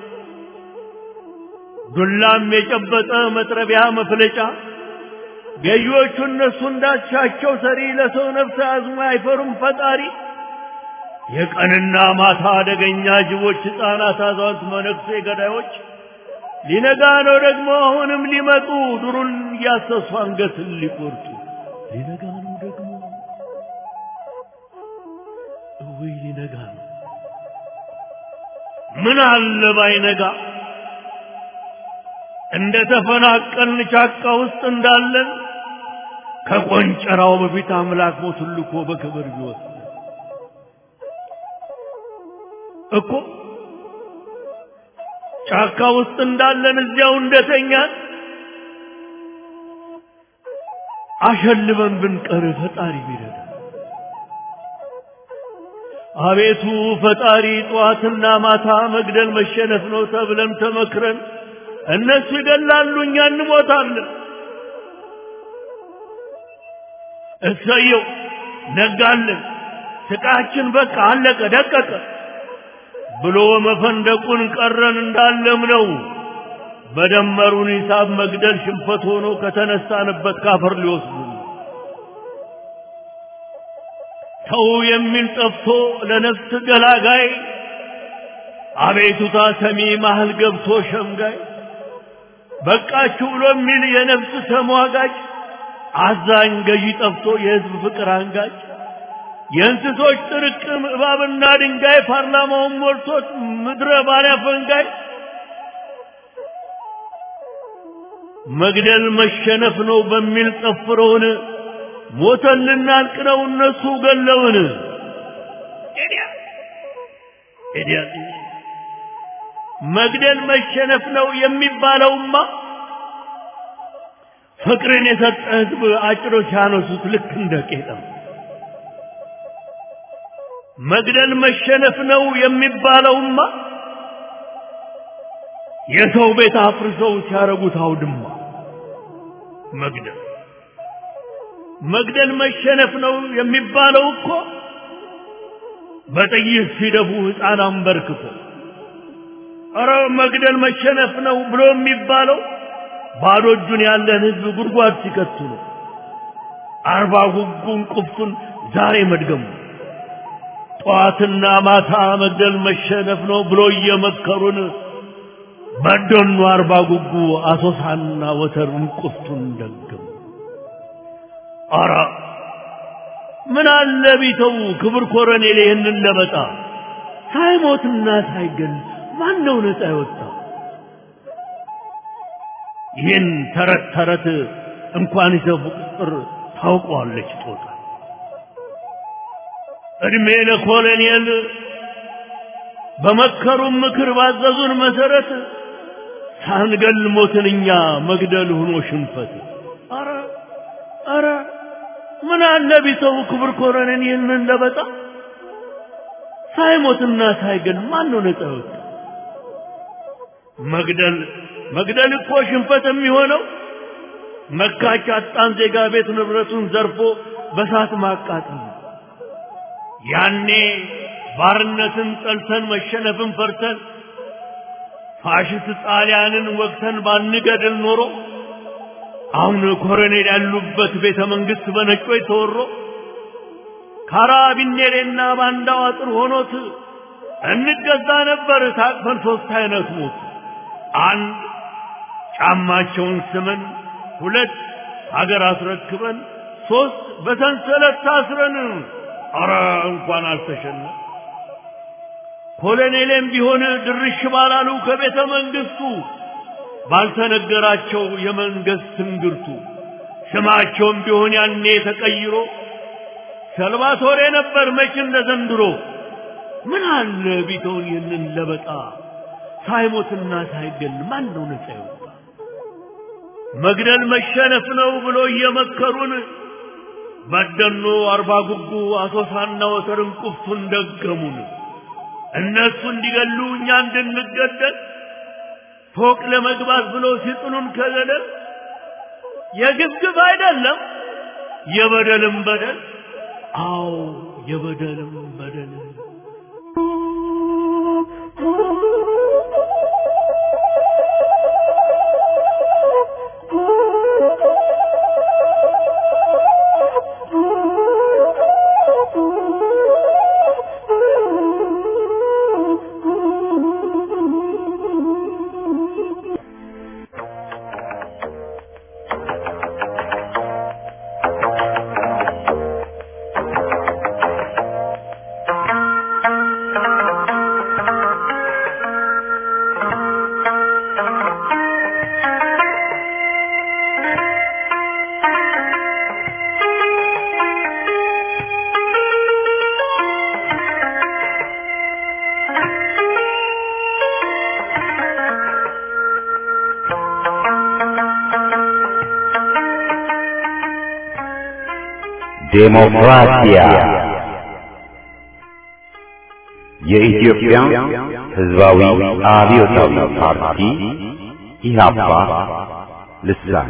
ዱላም የጨበጠ መጥረቢያ መፍለጫ ገዢዎቹ እነሱ እንዳሻቸው ሰሪ ለሰው ነፍስ አዝሞ አይፈሩም ፈጣሪ። የቀንና ማታ አደገኛ ጅቦች፣ ሕፃናት፣ አዛውንት፣ መነኩሴ ገዳዮች ሊነጋ ነው ደግሞ አሁንም ሊመጡ ዱሩን እያሰሱ አንገትን ሊቆርጡ ሊነጋ ነው ደግሞ እውይ ሊነጋ ነው። ምን አለ ባይነጋ እንደ ተፈናቀልን ጫካ ውስጥ እንዳለን ከቆንጨራው በፊት አምላክ ሞቱን ልኮ በክብር ቢወስድ እኮ ጫካ ውስጥ እንዳለን እዚያው እንደተኛን አሸልበን ብንቀር ፈጣሪ ቢረዳ አቤቱ ፈጣሪ ጠዋትና ማታ መግደል መሸነፍ ነው ተብለን ተመክረን እነሱ ይገላሉ፣ እኛ እንሞታለን። እሰየው ነጋለን፣ ስቃችን በቃ አለቀ ደቀቀ ብሎ መፈንደቁን ቀረን እንዳለም ነው። በደመሩን ሂሳብ መግደል ሽንፈት ሆኖ ከተነሳንበት ካፈር ሊወስዱ ተው የሚል ጠፍቶ ለነፍስ ገላጋይ አቤቱታ ሰሚ ማህል ገብቶ ሸምጋይ በቃችሁ ብሎ የሚል የነፍስ ተሟጋጭ አዛኝ ገዢ ጠፍቶ የህዝብ ፍቅር አንጋጭ የእንስሶች ጥርቅም እባብና ድንጋይ ፓርላማውን ሞልቶት ምድረ ባሪያ ፈንጋይ መግደል መሸነፍ ነው በሚል ጠፍረውን ሞተን ልናልቅ ነው እነሱ ገለውን መግደል መሸነፍ ነው የሚባለውማ ፍቅርን የሰጠ ህዝብ አጭሮች ያነሱት ልክ እንደ ቄጠም መግደል መሸነፍ ነው የሚባለውማ የሰው ቤት አፍርሰው ሲያረጉት አውድማ መግደል መግደል መሸነፍ ነው የሚባለው እኮ በጥይት ሲደፉ ሕፃን አንበርክኮ ኧረ መግደል መሸነፍ ነው ብሎ የሚባለው ባዶ እጁን ያለን ህዝብ ጉድጓድ ሲከቱ ነው። አርባ ጉጉን ቁፍቱን ዛሬ መድገሙ ጠዋትና ማታ መግደል መሸነፍ ነው ብሎ እየመከሩን በደኑ አርባ ጉጉ አሶሳና ወተርን ቁፍቱን ደገሙ። አረ ምን አለ ቢተው ክብር ኮረኔል ይህንን ለበጣ ሳይሞትና ሳይገል ማን ነው ነፃ የወጣው? ይህን ተረት ተረት እንኳን ይዘፉ ቁጥር ታውቀዋለች ጦጣ። እድሜ ለኮሎኔል በመከሩን ምክር ባዘዙን መሰረት ሳንገል ሞትን እኛ መግደል ሆኖ ሽንፈት። አረ አረ ምን አለ ቢተው ክብር ኮረኔል ይህንን ለበጣ ሳይሞትና ሳይገል ማን ነው ነፃ የወጣ? መግደል መግደል እኮ ሽንፈት የሚሆነው መካች አጣን ዜጋ ቤት ንብረቱን ዘርፎ በሳት ማቃጠል ነው። ያኔ ባርነትን ጠልተን መሸነፍን ፈርተን ፋሽስት ጣሊያንን ወቅተን ባንገድል ኖሮ አሁን ኮሎኔል ያሉበት ቤተ መንግስት በነጮች ተወሮ ካራቢኔሬና ባንዳው አጥር ሆኖት እንገዛ ነበር ታቅፈን ሶስት አይነት ሞት አንድ ጫማቸውን ስመን ሁለት ሀገር አስረክበን ሶስት በሰንሰለት ታስረን አረ እንኳን አልተሸነ ኮሎኔሌም ቢሆን ድርሽ ባላሉ ከቤተ መንግስቱ ባልተነገራቸው የመንግስት ትንግርቱ ስማቸውም ቢሆን ያኔ ተቀይሮ ሰልቫቶሬ ነበር መች እንደ ዘንድሮ ምን አለ ቢተውን ይህንን ለበጣ ሳይሞትና ሳይገል ማን ነው ነፃ ይወጣ? መግደል መሸነፍ ነው ብሎ እየመከሩን በደኖ አርባ ጉጉ አሶሳና ወተርን ቁፍቱን ደገሙን። እነሱ እንዲገሉ እኛ እንድንገደል ፎቅ ለመግባት ብሎ ሲጥሉን ከገደል የግብግብ አይደለም የበደልም በደል አዎ የበደልም በደል ዴሞክራሲያ የኢትዮጵያ ሕዝባዊ አብዮታዊ ፓርቲ ኢህአፓ ልሳን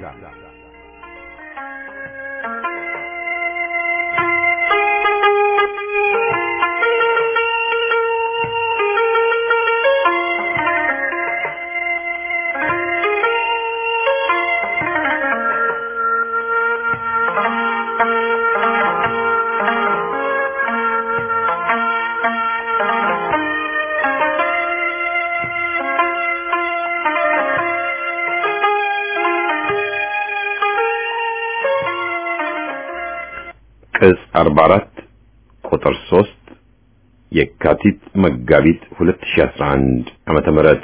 ቅጽ 44 ቁጥር 3 የካቲት መጋቢት 2011 ዓመተ ምህረት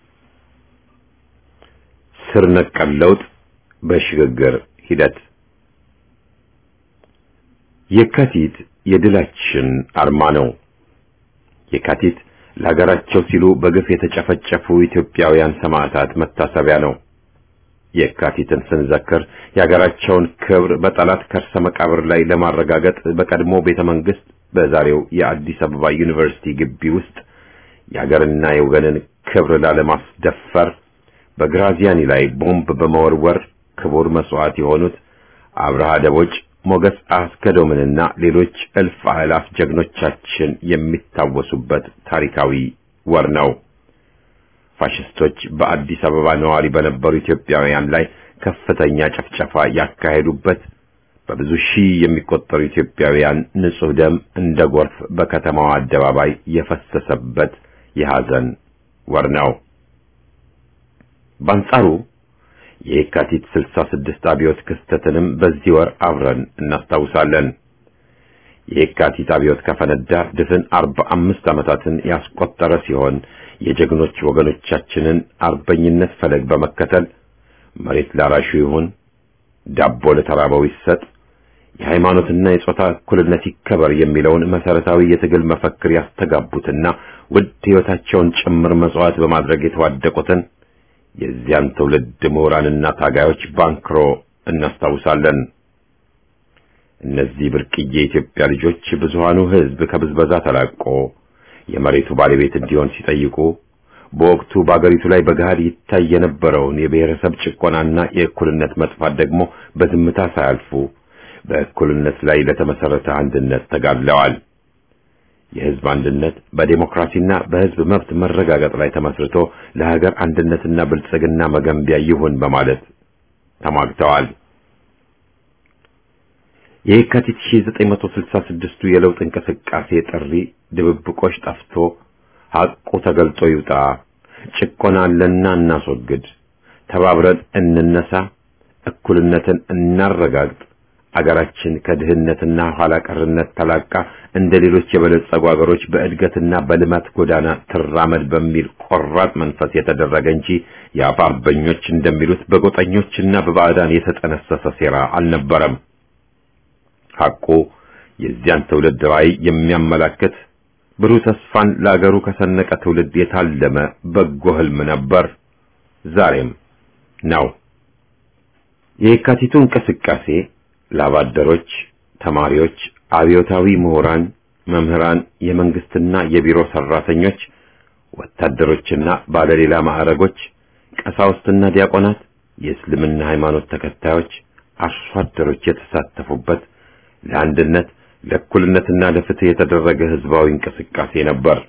ስር ነቀል ለውጥ በሽግግር ሂደት የካቲት የድላችን አርማ ነው። የካቲት ለሀገራቸው ሲሉ በግፍ የተጨፈጨፉ ኢትዮጵያውያን ሰማዕታት መታሰቢያ ነው። የካቲትን ስንዘክር የሀገራቸውን ክብር በጠላት ከርሰ መቃብር ላይ ለማረጋገጥ በቀድሞ ቤተ መንግስት በዛሬው የአዲስ አበባ ዩኒቨርሲቲ ግቢ ውስጥ የሀገርና የወገንን ክብር ላለማስደፈር በግራዚያኒ ላይ ቦምብ በመወርወር ክቡር መስዋዕት የሆኑት አብርሃ ደቦጭ፣ ሞገስ አስገዶምንና ሌሎች እልፍ አእላፍ ጀግኖቻችን የሚታወሱበት ታሪካዊ ወር ነው። ፋሽስቶች በአዲስ አበባ ነዋሪ በነበሩ ኢትዮጵያውያን ላይ ከፍተኛ ጭፍጨፋ ያካሄዱበት፣ በብዙ ሺህ የሚቆጠሩ ኢትዮጵያውያን ንጹህ ደም እንደ ጎርፍ በከተማዋ አደባባይ የፈሰሰበት የሐዘን ወር ነው። በአንጻሩ የየካቲት 66 አብዮት ክስተትንም በዚህ ወር አብረን እናስታውሳለን። የየካቲት አብዮት ከፈነዳ ድፍን 45 ዓመታትን ያስቆጠረ ሲሆን የጀግኖች ወገኖቻችንን አርበኝነት ፈለግ በመከተል መሬት ላራሹ ይሁን፣ ዳቦ ለተራበው ይሰጥ፣ የሃይማኖትና የጾታ እኩልነት ይከበር የሚለውን መሰረታዊ የትግል መፈክር ያስተጋቡትና ውድ ሕይወታቸውን ጭምር መሥዋዕት በማድረግ የተዋደቁትን የዚያን ትውልድ ምሁራንና ታጋዮች ባንክሮ እናስታውሳለን። እነዚህ ብርቅዬ የኢትዮጵያ ልጆች ብዙሃኑ ሕዝብ ከብዝበዛ ተላቆ የመሬቱ ባለቤት እንዲሆን ሲጠይቁ በወቅቱ በአገሪቱ ላይ በገሃድ ይታይ የነበረውን የብሔረሰብ ጭቆናና የእኩልነት መጥፋት ደግሞ በዝምታ ሳያልፉ በእኩልነት ላይ ለተመሰረተ አንድነት ተጋድለዋል። የሕዝብ አንድነት በዴሞክራሲና በሕዝብ መብት መረጋገጥ ላይ ተመስርቶ ለሀገር አንድነትና ብልጽግና መገንቢያ ይሁን በማለት ተሟግተዋል። የየካቲት 1966ቱ የለውጥ እንቅስቃሴ ጥሪ ድብብቆሽ ጠፍቶ ሐቁ ተገልጦ ይውጣ፣ ጭቆና አለና እናስወግድ፣ ተባብረን እንነሳ፣ እኩልነትን እናረጋግጥ፣ አገራችን ከድህነትና ኋላ ቀርነት ተላቃ እንደ ሌሎች የበለጸጉ አገሮች በእድገትና በልማት ጎዳና ትራመድ በሚል ቆራጥ መንፈስ የተደረገ እንጂ የአፋ አርበኞች እንደሚሉት በጎጠኞችና በባዕዳን የተጠነሰሰ ሴራ አልነበረም። ሐቁ የዚያን ትውልድ ራዕይ የሚያመላክት ብሩህ ተስፋን ለአገሩ ከሰነቀ ትውልድ የታለመ በጎ ህልም ነበር፣ ዛሬም ነው። የየካቲቱ እንቅስቃሴ ላባደሮች፣ ተማሪዎች፣ አብዮታዊ ምሁራን፣ መምህራን፣ የመንግስትና የቢሮ ሰራተኞች፣ ወታደሮችና ባለሌላ ማዕረጎች፣ ቀሳውስትና ዲያቆናት፣ የእስልምና ሃይማኖት ተከታዮች፣ አርሶ አደሮች የተሳተፉበት ለአንድነት ለእኩልነትና ለፍትህ የተደረገ ህዝባዊ እንቅስቃሴ ነበር።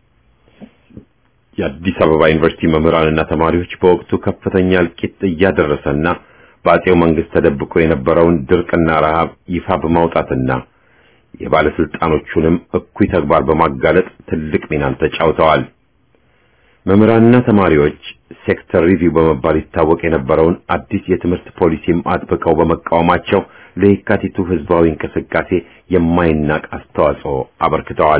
የአዲስ አበባ ዩኒቨርሲቲ መምህራንና ተማሪዎች በወቅቱ ከፍተኛ እልቂት እያደረሰና በአጼው መንግስት ተደብቆ የነበረውን ድርቅና ረሃብ ይፋ በማውጣትና የባለስልጣኖቹንም እኩይ ተግባር በማጋለጥ ትልቅ ሚናን ተጫውተዋል። መምህራንና ተማሪዎች ሴክተር ሪቪው በመባል ይታወቅ የነበረውን አዲስ የትምህርት ፖሊሲም አጥብቀው በመቃወማቸው ለየካቲቱ ህዝባዊ እንቅስቃሴ የማይናቅ አስተዋጽኦ አበርክተዋል።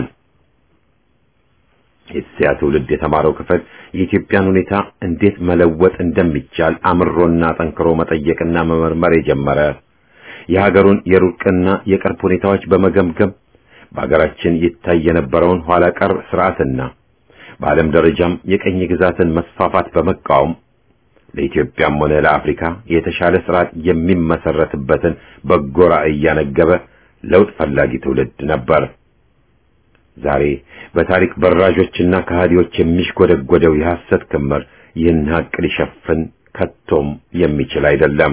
የዚያ ትውልድ የተማረው ክፍል የኢትዮጵያን ሁኔታ እንዴት መለወጥ እንደሚቻል አምሮና ጠንክሮ መጠየቅና መመርመር የጀመረ የሀገሩን የሩቅና የቅርብ ሁኔታዎች በመገምገም በሀገራችን ይታይ የነበረውን ኋላ ቀር ስርዓትና በዓለም ደረጃም የቀኝ ግዛትን መስፋፋት በመቃወም ለኢትዮጵያም ሆነ ለአፍሪካ የተሻለ ስርዓት የሚመሰረትበትን በጎ ራዕይ እያነገበ ለውጥ ፈላጊ ትውልድ ነበር። ዛሬ በታሪክ በራዦችና ከሃዲዎች የሚሽጎደጎደው የሐሰት ክምር ይህን ሀቅ ሊሸፍን ከቶም የሚችል አይደለም።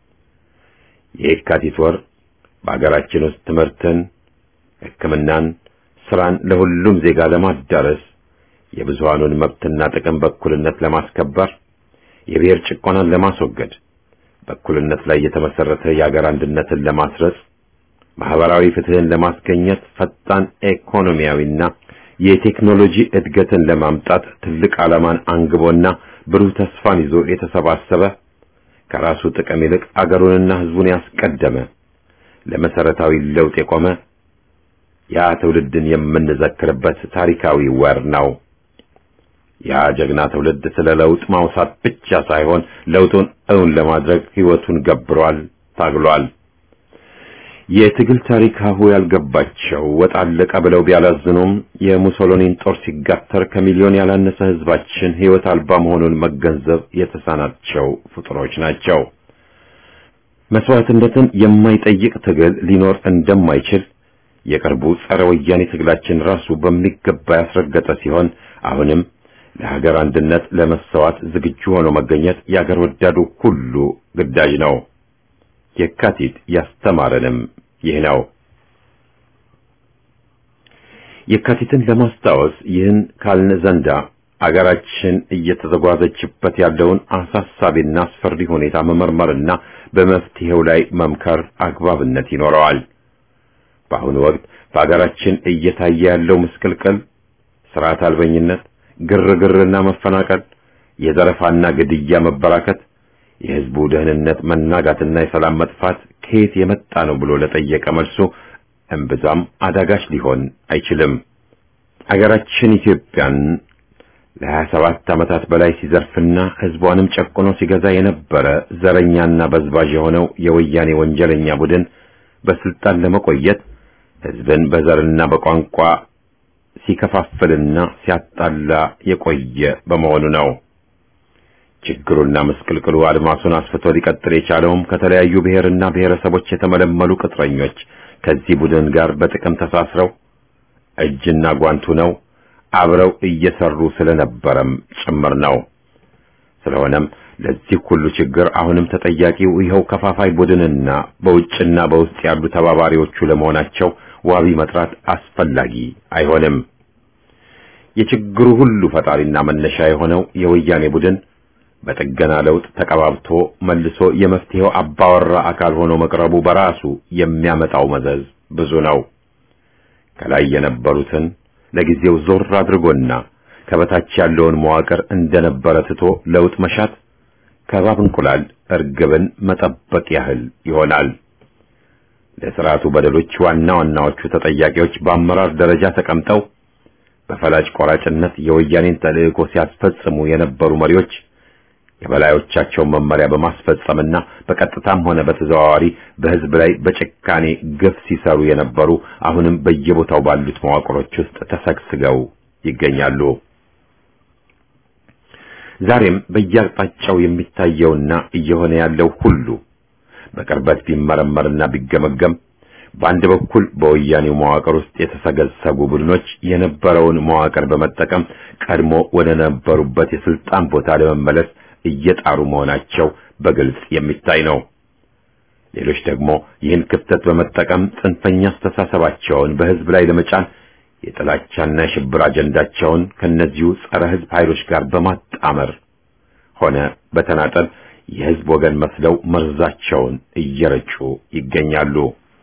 የየካቲት ወር በአገራችን ውስጥ ትምህርትን፣ ሕክምናን፣ ስራን ለሁሉም ዜጋ ለማዳረስ የብዙሃኑን መብትና ጥቅም በእኩልነት ለማስከበር የብሔር ጭቆናን ለማስወገድ በእኩልነት ላይ የተመሰረተ የአገር አንድነትን ለማስረጽ ማህበራዊ ፍትህን ለማስገኘት ፈጣን ኢኮኖሚያዊና የቴክኖሎጂ እድገትን ለማምጣት ትልቅ ዓላማን አንግቦና ብሩህ ተስፋን ይዞ የተሰባሰበ ከራሱ ጥቅም ይልቅ አገሩንና ህዝቡን ያስቀደመ ለመሰረታዊ ለውጥ የቆመ ያ ትውልድን የምንዘክርበት ታሪካዊ ወር ነው። ያ ጀግና ትውልድ ስለ ለውጥ ማውሳት ብቻ ሳይሆን ለውጡን እውን ለማድረግ ህይወቱን ገብሯል፣ ታግሏል። የትግል ታሪክ ሀሁ ያልገባቸው ወጥ አለቀ ብለው ቢያላዝኑም የሙሶሎኒን ጦር ሲጋተር ከሚሊዮን ያላነሰ ህዝባችን ህይወት አልባ መሆኑን መገንዘብ የተሳናቸው ፍጡሮች ናቸው። መስዋዕትነትን የማይጠይቅ ትግል ሊኖር እንደማይችል የቅርቡ ጸረ ወያኔ ትግላችን ራሱ በሚገባ ያስረገጠ ሲሆን አሁንም ለሀገር አንድነት ለመሰዋት ዝግጁ ሆኖ መገኘት የአገር ወዳዱ ሁሉ ግዳጅ ነው። የካቲት ያስተማረንም ይህ ነው። የካቲትን ለማስታወስ ይህን ካልን ዘንዳ አገራችን እየተዘጓዘችበት ያለውን አሳሳቢና አስፈሪ ሁኔታ መመርመርና በመፍትሄው ላይ መምከር አግባብነት ይኖረዋል። በአሁኑ ወቅት በአገራችን እየታየ ያለው ምስቅልቅል፣ ስርዓት አልበኝነት፣ ግርግርና መፈናቀል፣ የዘረፋና ግድያ መበራከት፣ የህዝቡ ደህንነት መናጋትና የሰላም መጥፋት ከየት የመጣ ነው ብሎ ለጠየቀ መልሱ እምብዛም አዳጋች ሊሆን አይችልም። አገራችን ኢትዮጵያን ለሀያ ሰባት ዓመታት በላይ ሲዘርፍና ህዝቧንም ጨቁኖ ሲገዛ የነበረ ዘረኛና በዝባዥ የሆነው የወያኔ ወንጀለኛ ቡድን በስልጣን ለመቆየት ህዝብን በዘርና በቋንቋ ሲከፋፍልና ሲያጣላ የቆየ በመሆኑ ነው። ችግሩና ምስቅልቅሉ አድማሱን አስፍቶ ሊቀጥል የቻለውም ከተለያዩ ብሔርና ብሔረሰቦች የተመለመሉ ቅጥረኞች ከዚህ ቡድን ጋር በጥቅም ተሳስረው እጅና ጓንቱ ነው አብረው እየሰሩ ስለነበረም ጭምር ነው። ስለሆነም ለዚህ ሁሉ ችግር አሁንም ተጠያቂው ይኸው ከፋፋይ ቡድንና በውጭና በውስጥ ያሉ ተባባሪዎቹ ለመሆናቸው ዋቢ መጥራት አስፈላጊ አይሆንም። የችግሩ ሁሉ ፈጣሪና መነሻ የሆነው የወያኔ ቡድን በጥገና ለውጥ ተቀባብቶ መልሶ የመፍትሄው አባወራ አካል ሆኖ መቅረቡ በራሱ የሚያመጣው መዘዝ ብዙ ነው። ከላይ የነበሩትን ለጊዜው ዞር አድርጎና ከበታች ያለውን መዋቅር እንደነበረ ትቶ ለውጥ መሻት ከባብ እንቁላል እርግብን መጠበቅ ያህል ይሆናል። ለስርዓቱ በደሎች ዋና ዋናዎቹ ተጠያቂዎች በአመራር ደረጃ ተቀምጠው በፈላጭ ቆራጭነት የወያኔን ተልዕኮ ሲያስፈጽሙ የነበሩ መሪዎች የበላዮቻቸውን መመሪያ በማስፈጸምና በቀጥታም ሆነ በተዘዋዋሪ በሕዝብ ላይ በጭካኔ ግፍ ሲሰሩ የነበሩ አሁንም በየቦታው ባሉት መዋቅሮች ውስጥ ተሰግስገው ይገኛሉ። ዛሬም በየአቅጣጫው የሚታየውና እየሆነ ያለው ሁሉ በቅርበት ቢመረመርና ቢገመገም በአንድ በኩል በወያኔው መዋቅር ውስጥ የተሰገሰጉ ቡድኖች የነበረውን መዋቅር በመጠቀም ቀድሞ ወደ ነበሩበት የስልጣን ቦታ ለመመለስ እየጣሩ መሆናቸው በግልጽ የሚታይ ነው። ሌሎች ደግሞ ይህን ክፍተት በመጠቀም ጽንፈኛ አስተሳሰባቸውን በሕዝብ ላይ ለመጫን የጥላቻና የሽብር አጀንዳቸውን ከነዚሁ ጸረ ሕዝብ ኃይሎች ጋር በማጣመር ሆነ በተናጠል የሕዝብ ወገን መስለው መርዛቸውን እየረጩ ይገኛሉ።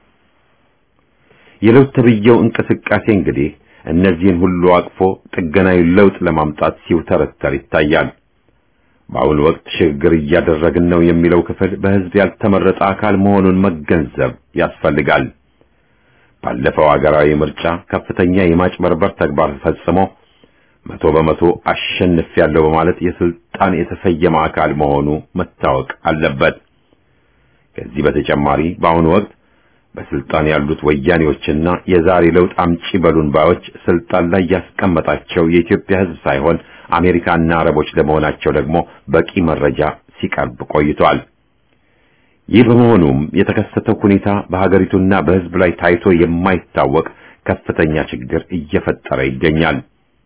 የለውጥ ተብዬው እንቅስቃሴ እንግዲህ እነዚህን ሁሉ አቅፎ ጥገናዊ ለውጥ ለማምጣት ሲውተረተር ይታያል። በአሁኑ ወቅት ሽግግር እያደረግን ነው የሚለው ክፍል በሕዝብ ያልተመረጠ አካል መሆኑን መገንዘብ ያስፈልጋል። ባለፈው አገራዊ ምርጫ ከፍተኛ የማጭበርበር ተግባር ፈጽሞ መቶ በመቶ አሸንፍ ያለው በማለት የስልጣን የተሰየመ አካል መሆኑ መታወቅ አለበት። ከዚህ በተጨማሪ በአሁኑ ወቅት በስልጣን ያሉት ወያኔዎችና የዛሬ ለውጥ አምጪ በሉን ባዮች ስልጣን ላይ ያስቀመጣቸው የኢትዮጵያ ሕዝብ ሳይሆን አሜሪካና አረቦች ለመሆናቸው ደግሞ በቂ መረጃ ሲቀርብ ቆይቷል። ይህ በመሆኑም የተከሰተው ሁኔታ በሀገሪቱና በሕዝብ ላይ ታይቶ የማይታወቅ ከፍተኛ ችግር እየፈጠረ ይገኛል።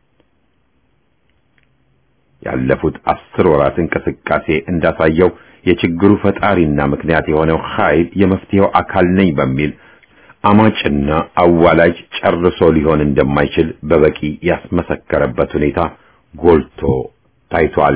ያለፉት አስር ወራት እንቅስቃሴ እንዳሳየው የችግሩ ፈጣሪና ምክንያት የሆነው ኃይል የመፍትሄው አካል ነኝ በሚል አማጭና አዋላጅ ጨርሶ ሊሆን እንደማይችል በበቂ ያስመሰከረበት ሁኔታ ጎልቶ ታይቷል።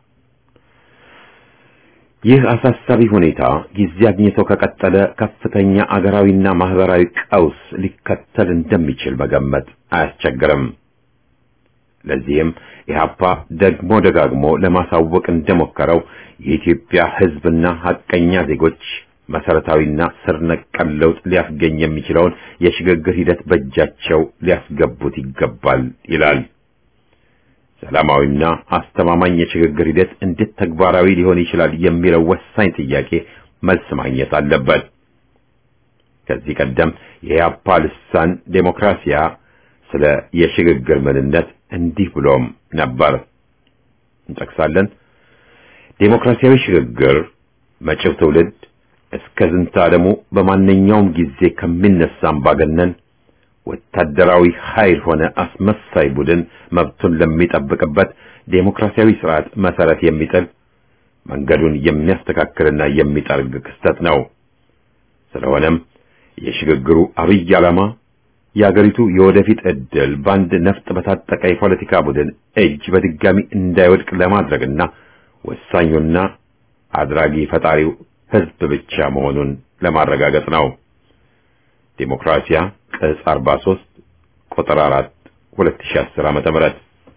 ይህ አሳሳቢ ሁኔታ ጊዜ አግኝቶ ከቀጠለ ከፍተኛ አገራዊና ማህበራዊ ቀውስ ሊከተል እንደሚችል መገመት አያስቸግርም። ለዚህም ኢህአፓ ደግሞ ደጋግሞ ለማሳወቅ እንደሞከረው የኢትዮጵያ ሕዝብና ሐቀኛ ዜጎች መሰረታዊና ስር ነቀል ለውጥ ሊያስገኝ የሚችለውን የሽግግር ሂደት በእጃቸው ሊያስገቡት ይገባል ይላል። ሰላማዊና አስተማማኝ የሽግግር ሂደት እንዴት ተግባራዊ ሊሆን ይችላል የሚለው ወሳኝ ጥያቄ መልስ ማግኘት አለበት። ከዚህ ቀደም የኢህአፓ ልሳን ዴሞክራሲያ ስለ የሽግግር ምንነት እንዲህ ብሎም ነበር። እንጠቅሳለን። ዴሞክራሲያዊ ሽግግር መጪው ትውልድ እስከ ዝንተ ዓለሙ በማንኛውም ጊዜ ከሚነሳ አምባገነን ወታደራዊ ኃይል ሆነ አስመሳይ ቡድን መብቱን ለሚጠብቅበት ዴሞክራሲያዊ ስርዓት መሰረት የሚጥል መንገዱን የሚያስተካክልና የሚጠርግ ክስተት ነው። ስለሆነም የሽግግሩ አብይ ዓላማ የአገሪቱ የወደፊት ዕድል በአንድ ነፍጥ በታጠቀ የፖለቲካ ቡድን እጅ በድጋሚ እንዳይወድቅ ለማድረግና ወሳኙና አድራጊ ፈጣሪው ሕዝብ ብቻ መሆኑን ለማረጋገጥ ነው። ዲሞክራሲያ ቅጽ 43 ቁጥር 4 2010 ዓመተ ምህረት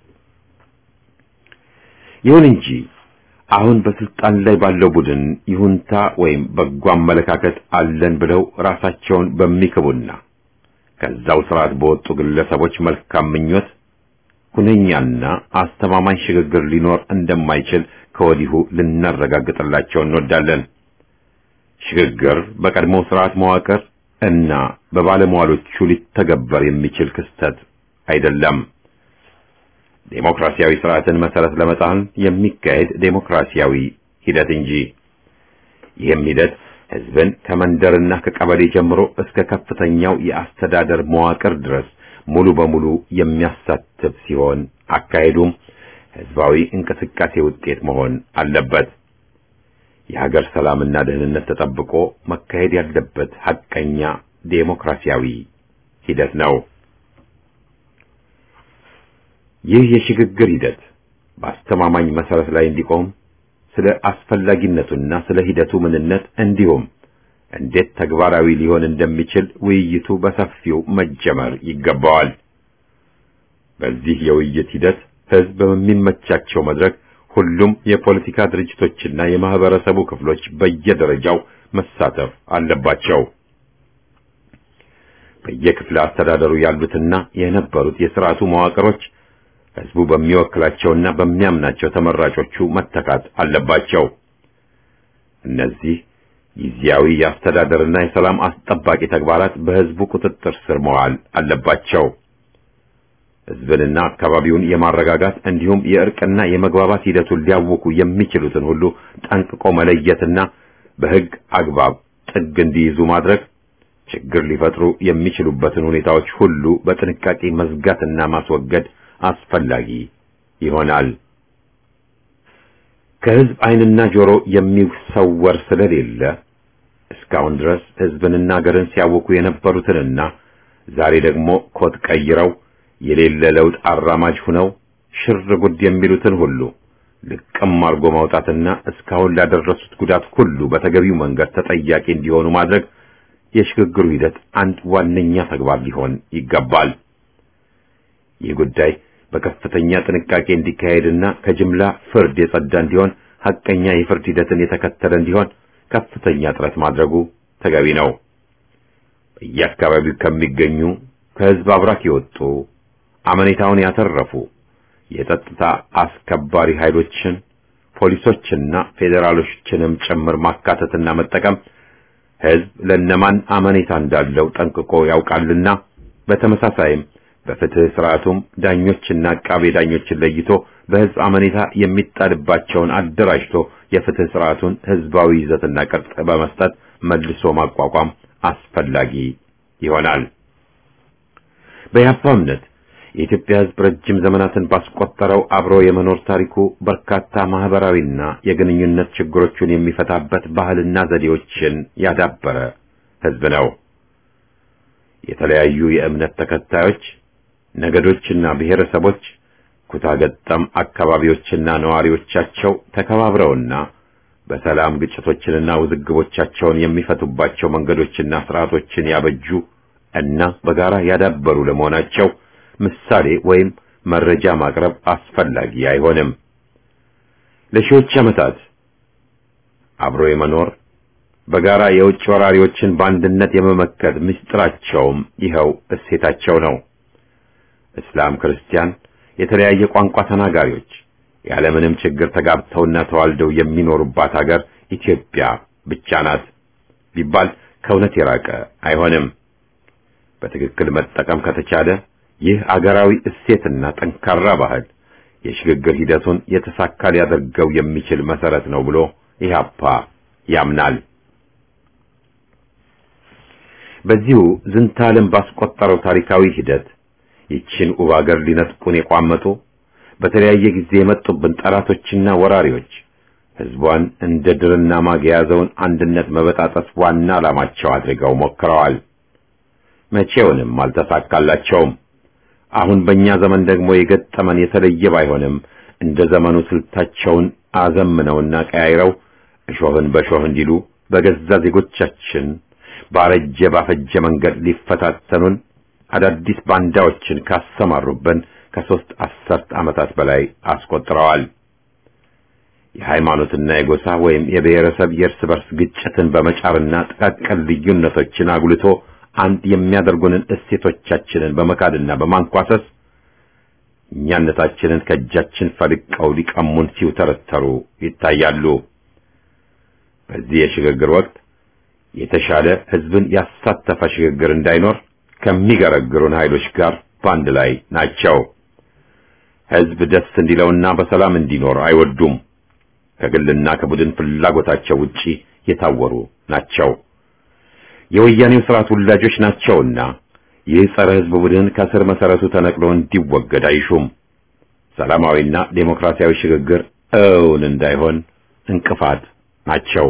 ይሁን እንጂ አሁን በስልጣን ላይ ባለው ቡድን ይሁንታ ወይም በጎ አመለካከት አለን ብለው ራሳቸውን በሚክቡና ከዛው ስርዓት በወጡ ግለሰቦች መልካም ምኞት ሁነኛና አስተማማኝ ሽግግር ሊኖር እንደማይችል ከወዲሁ ልናረጋግጥላቸው እንወዳለን። ሽግግር በቀድሞው ስርዓት መዋቅር እና በባለሟሎቹ ሊተገበር የሚችል ክስተት አይደለም። ዴሞክራሲያዊ ስርዓትን መሰረት ለመጣል የሚካሄድ ዴሞክራሲያዊ ሂደት እንጂ ይህም ሂደት ህዝብን ከመንደርና ከቀበሌ ጀምሮ እስከ ከፍተኛው የአስተዳደር መዋቅር ድረስ ሙሉ በሙሉ የሚያሳትፍ ሲሆን አካሄዱም ህዝባዊ እንቅስቃሴ ውጤት መሆን አለበት። የሀገር ሰላምና ደህንነት ተጠብቆ መካሄድ ያለበት ሐቀኛ ዴሞክራሲያዊ ሂደት ነው። ይህ የሽግግር ሂደት በአስተማማኝ መሰረት ላይ እንዲቆም ስለ አስፈላጊነቱና ስለ ሂደቱ ምንነት እንዲሁም እንዴት ተግባራዊ ሊሆን እንደሚችል ውይይቱ በሰፊው መጀመር ይገባዋል። በዚህ የውይይት ሂደት ህዝብ በሚመቻቸው መድረክ ሁሉም የፖለቲካ ድርጅቶችና የማህበረሰቡ ክፍሎች በየደረጃው መሳተፍ አለባቸው። በየክፍለ አስተዳደሩ ያሉትና የነበሩት የስርዓቱ መዋቅሮች ህዝቡ በሚወክላቸውና በሚያምናቸው ተመራጮቹ መተካት አለባቸው። እነዚህ ጊዜያዊ የአስተዳደርና የሰላም አስጠባቂ ተግባራት በህዝቡ ቁጥጥር ስር መዋል አለባቸው። ህዝብንና አካባቢውን የማረጋጋት እንዲሁም የእርቅና የመግባባት ሂደቱን ሊያውኩ የሚችሉትን ሁሉ ጠንቅቆ መለየትና በህግ አግባብ ጥግ እንዲይዙ ማድረግ፣ ችግር ሊፈጥሩ የሚችሉበትን ሁኔታዎች ሁሉ በጥንቃቄ መዝጋትና ማስወገድ አስፈላጊ ይሆናል። ከህዝብ ዓይንና ጆሮ የሚሰወር ስለሌለ እስካሁን ድረስ ህዝብንና ሀገርን ሲያውኩ የነበሩትንና ዛሬ ደግሞ ኮት ቀይረው የሌለ ለውጥ አራማጅ ሁነው ሽር ጉድ የሚሉትን ሁሉ ልቅም አርጎ ማውጣትና እስካሁን ላደረሱት ጉዳት ሁሉ በተገቢው መንገድ ተጠያቂ እንዲሆኑ ማድረግ የሽግግሩ ሂደት አንድ ዋነኛ ተግባር ሊሆን ይገባል። ይህ ጉዳይ በከፍተኛ ጥንቃቄ እንዲካሄድና ከጅምላ ፍርድ የጸዳ እንዲሆን ሐቀኛ የፍርድ ሂደትን የተከተለ እንዲሆን ከፍተኛ ጥረት ማድረጉ ተገቢ ነው። በየአካባቢው ከሚገኙ ከህዝብ አብራክ የወጡ አመኔታውን ያተረፉ የጸጥታ አስከባሪ ኃይሎችን ፖሊሶችና ፌዴራሎችንም ጭምር ማካተትና መጠቀም ህዝብ ለነማን አመኔታ እንዳለው ጠንቅቆ ያውቃልና በተመሳሳይም በፍትህ ስርዓቱም ዳኞችና አቃቤ ዳኞችን ለይቶ በህዝብ አመኔታ የሚጣልባቸውን አደራጅቶ የፍትህ ስርዓቱን ህዝባዊ ይዘትና ቅርጽ በመስጠት መልሶ ማቋቋም አስፈላጊ ይሆናል። በያፓ እምነት የኢትዮጵያ ህዝብ ረጅም ዘመናትን ባስቆጠረው አብሮ የመኖር ታሪኩ በርካታ ማህበራዊና የግንኙነት ችግሮቹን የሚፈታበት ባህልና ዘዴዎችን ያዳበረ ህዝብ ነው። የተለያዩ የእምነት ተከታዮች ነገዶችና ብሔረሰቦች ኩታገጠም አካባቢዎችና ነዋሪዎቻቸው ተከባብረውና በሰላም ግጭቶችንና ውዝግቦቻቸውን የሚፈቱባቸው መንገዶችና ስርዓቶችን ያበጁ እና በጋራ ያዳበሩ ለመሆናቸው ምሳሌ ወይም መረጃ ማቅረብ አስፈላጊ አይሆንም። ለሺዎች ዓመታት አብሮ የመኖር በጋራ የውጭ ወራሪዎችን በአንድነት የመመከት ምስጢራቸውም ይኸው እሴታቸው ነው። እስላም፣ ክርስቲያን፣ የተለያየ ቋንቋ ተናጋሪዎች ያለምንም ችግር ተጋብተውና ተዋልደው የሚኖሩባት ሀገር ኢትዮጵያ ብቻ ናት ቢባል ከእውነት የራቀ አይሆንም። በትክክል መጠቀም ከተቻለ ይህ አገራዊ እሴትና ጠንካራ ባህል የሽግግር ሂደቱን የተሳካ ሊያደርገው የሚችል መሰረት ነው ብሎ ኢህአፓ ያምናል። በዚሁ ዝንታለም ባስቆጠረው ታሪካዊ ሂደት ይችን ውብ አገር ሊነጥቁን የቋመጡ በተለያየ ጊዜ የመጡብን ጠላቶችና ወራሪዎች ህዝቧን እንደ ድርና ማግ የያዘውን አንድነት መበጣጠስ ዋና ዓላማቸው አድርገው ሞክረዋል። መቼውንም አልተሳካላቸውም። አሁን በእኛ ዘመን ደግሞ የገጠመን የተለየ ባይሆንም እንደ ዘመኑ ስልታቸውን አዘምነውና ቀያይረው እሾህን በሾህ እንዲሉ በገዛ ዜጎቻችን ባረጀ ባፈጀ መንገድ ሊፈታተኑን አዳዲስ ባንዳዎችን ካሰማሩብን ከሦስት አስርት ዓመታት በላይ አስቆጥረዋል። የሃይማኖትና የጎሳ ወይም የብሔረሰብ የእርስ በርስ ግጭትን በመጫርና ጥቃቅን ልዩነቶችን አጉልቶ አንድ የሚያደርጉንን እሴቶቻችንን በመካድና በማንኳሰስ እኛነታችንን ከእጃችን ፈልቀው ሊቀሙን ሲውተረተሩ ይታያሉ። በዚህ የሽግግር ወቅት የተሻለ ሕዝብን ያሳተፈ ሽግግር እንዳይኖር ከሚገረግሩን ኃይሎች ጋር በአንድ ላይ ናቸው። ሕዝብ ደስ እንዲለውና በሰላም እንዲኖር አይወዱም። ከግልና ከቡድን ፍላጎታቸው ውጪ የታወሩ ናቸው። የወያኔው ስርዓት ውላጆች ናቸውና ይህ ጸረ ሕዝብ ቡድን ከስር መሰረቱ ተነቅሎ እንዲወገድ አይሹም። ሰላማዊና ዴሞክራሲያዊ ሽግግር እውን እንዳይሆን እንቅፋት ናቸው።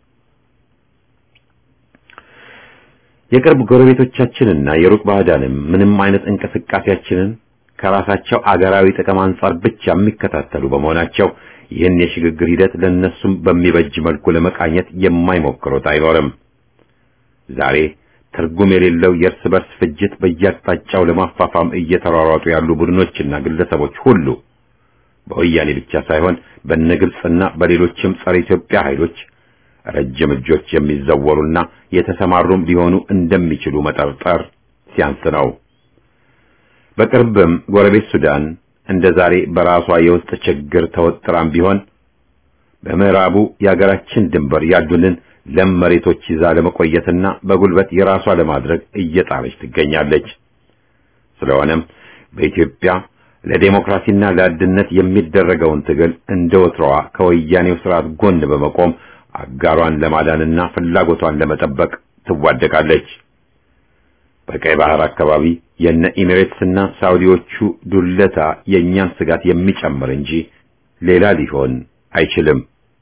የቅርብ ጎረቤቶቻችንና የሩቅ ባዕዳንም ምንም አይነት እንቅስቃሴያችንን ከራሳቸው አገራዊ ጥቅም አንጻር ብቻ የሚከታተሉ በመሆናቸው ይህን የሽግግር ሂደት ለነሱም በሚበጅ መልኩ ለመቃኘት የማይሞክሩት አይኖርም። ዛሬ ትርጉም የሌለው የእርስ በርስ ፍጅት በየአቅጣጫው ለማፋፋም እየተሯሯጡ ያሉ ቡድኖችና ግለሰቦች ሁሉ በወያኔ ብቻ ሳይሆን በነግብጽና በሌሎችም ጸረ ኢትዮጵያ ኃይሎች ረጅም እጆች የሚዘወሩና የተሰማሩም ሊሆኑ እንደሚችሉ መጠርጠር ሲያንስ ነው። በቅርብም ጎረቤት ሱዳን እንደ ዛሬ በራሷ የውስጥ ችግር ተወጥራም ቢሆን በምዕራቡ የአገራችን ድንበር ያሉንን ለም መሬቶች ይዛ ለመቆየትና በጉልበት የራሷ ለማድረግ እየጣረች ትገኛለች። ስለሆነም በኢትዮጵያ ለዴሞክራሲና ለአንድነት የሚደረገውን ትግል እንደ ወትሮዋ ከወያኔው ስርዓት ጎን በመቆም አጋሯን ለማዳንና ፍላጎቷን ለመጠበቅ ትዋደቃለች። በቀይ ባህር አካባቢ የነ ኢሚሬትስና ሳውዲዎቹ ዱለታ የእኛን ስጋት የሚጨምር እንጂ ሌላ ሊሆን አይችልም።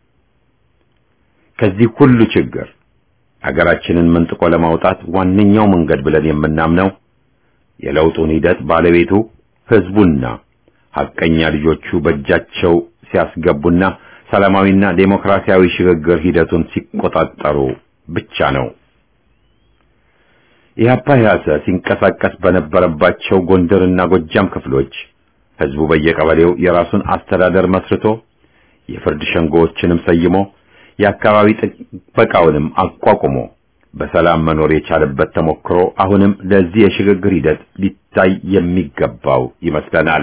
ከዚህ ሁሉ ችግር አገራችንን መንጥቆ ለማውጣት ዋነኛው መንገድ ብለን የምናምነው የለውጡን ሂደት ባለቤቱ ህዝቡና ሐቀኛ ልጆቹ በእጃቸው ሲያስገቡና ሰላማዊና ዴሞክራሲያዊ ሽግግር ሂደቱን ሲቆጣጠሩ ብቻ ነው። ኢህአፓ ኢህአሰ ሲንቀሳቀስ በነበረባቸው ጎንደርና ጎጃም ክፍሎች ህዝቡ በየቀበሌው የራሱን አስተዳደር መስርቶ የፍርድ ሸንጎዎችንም ሰይሞ የአካባቢ ጥበቃውንም አቋቁሞ በሰላም መኖር የቻለበት ተሞክሮ አሁንም ለዚህ የሽግግር ሂደት ሊታይ የሚገባው ይመስለናል።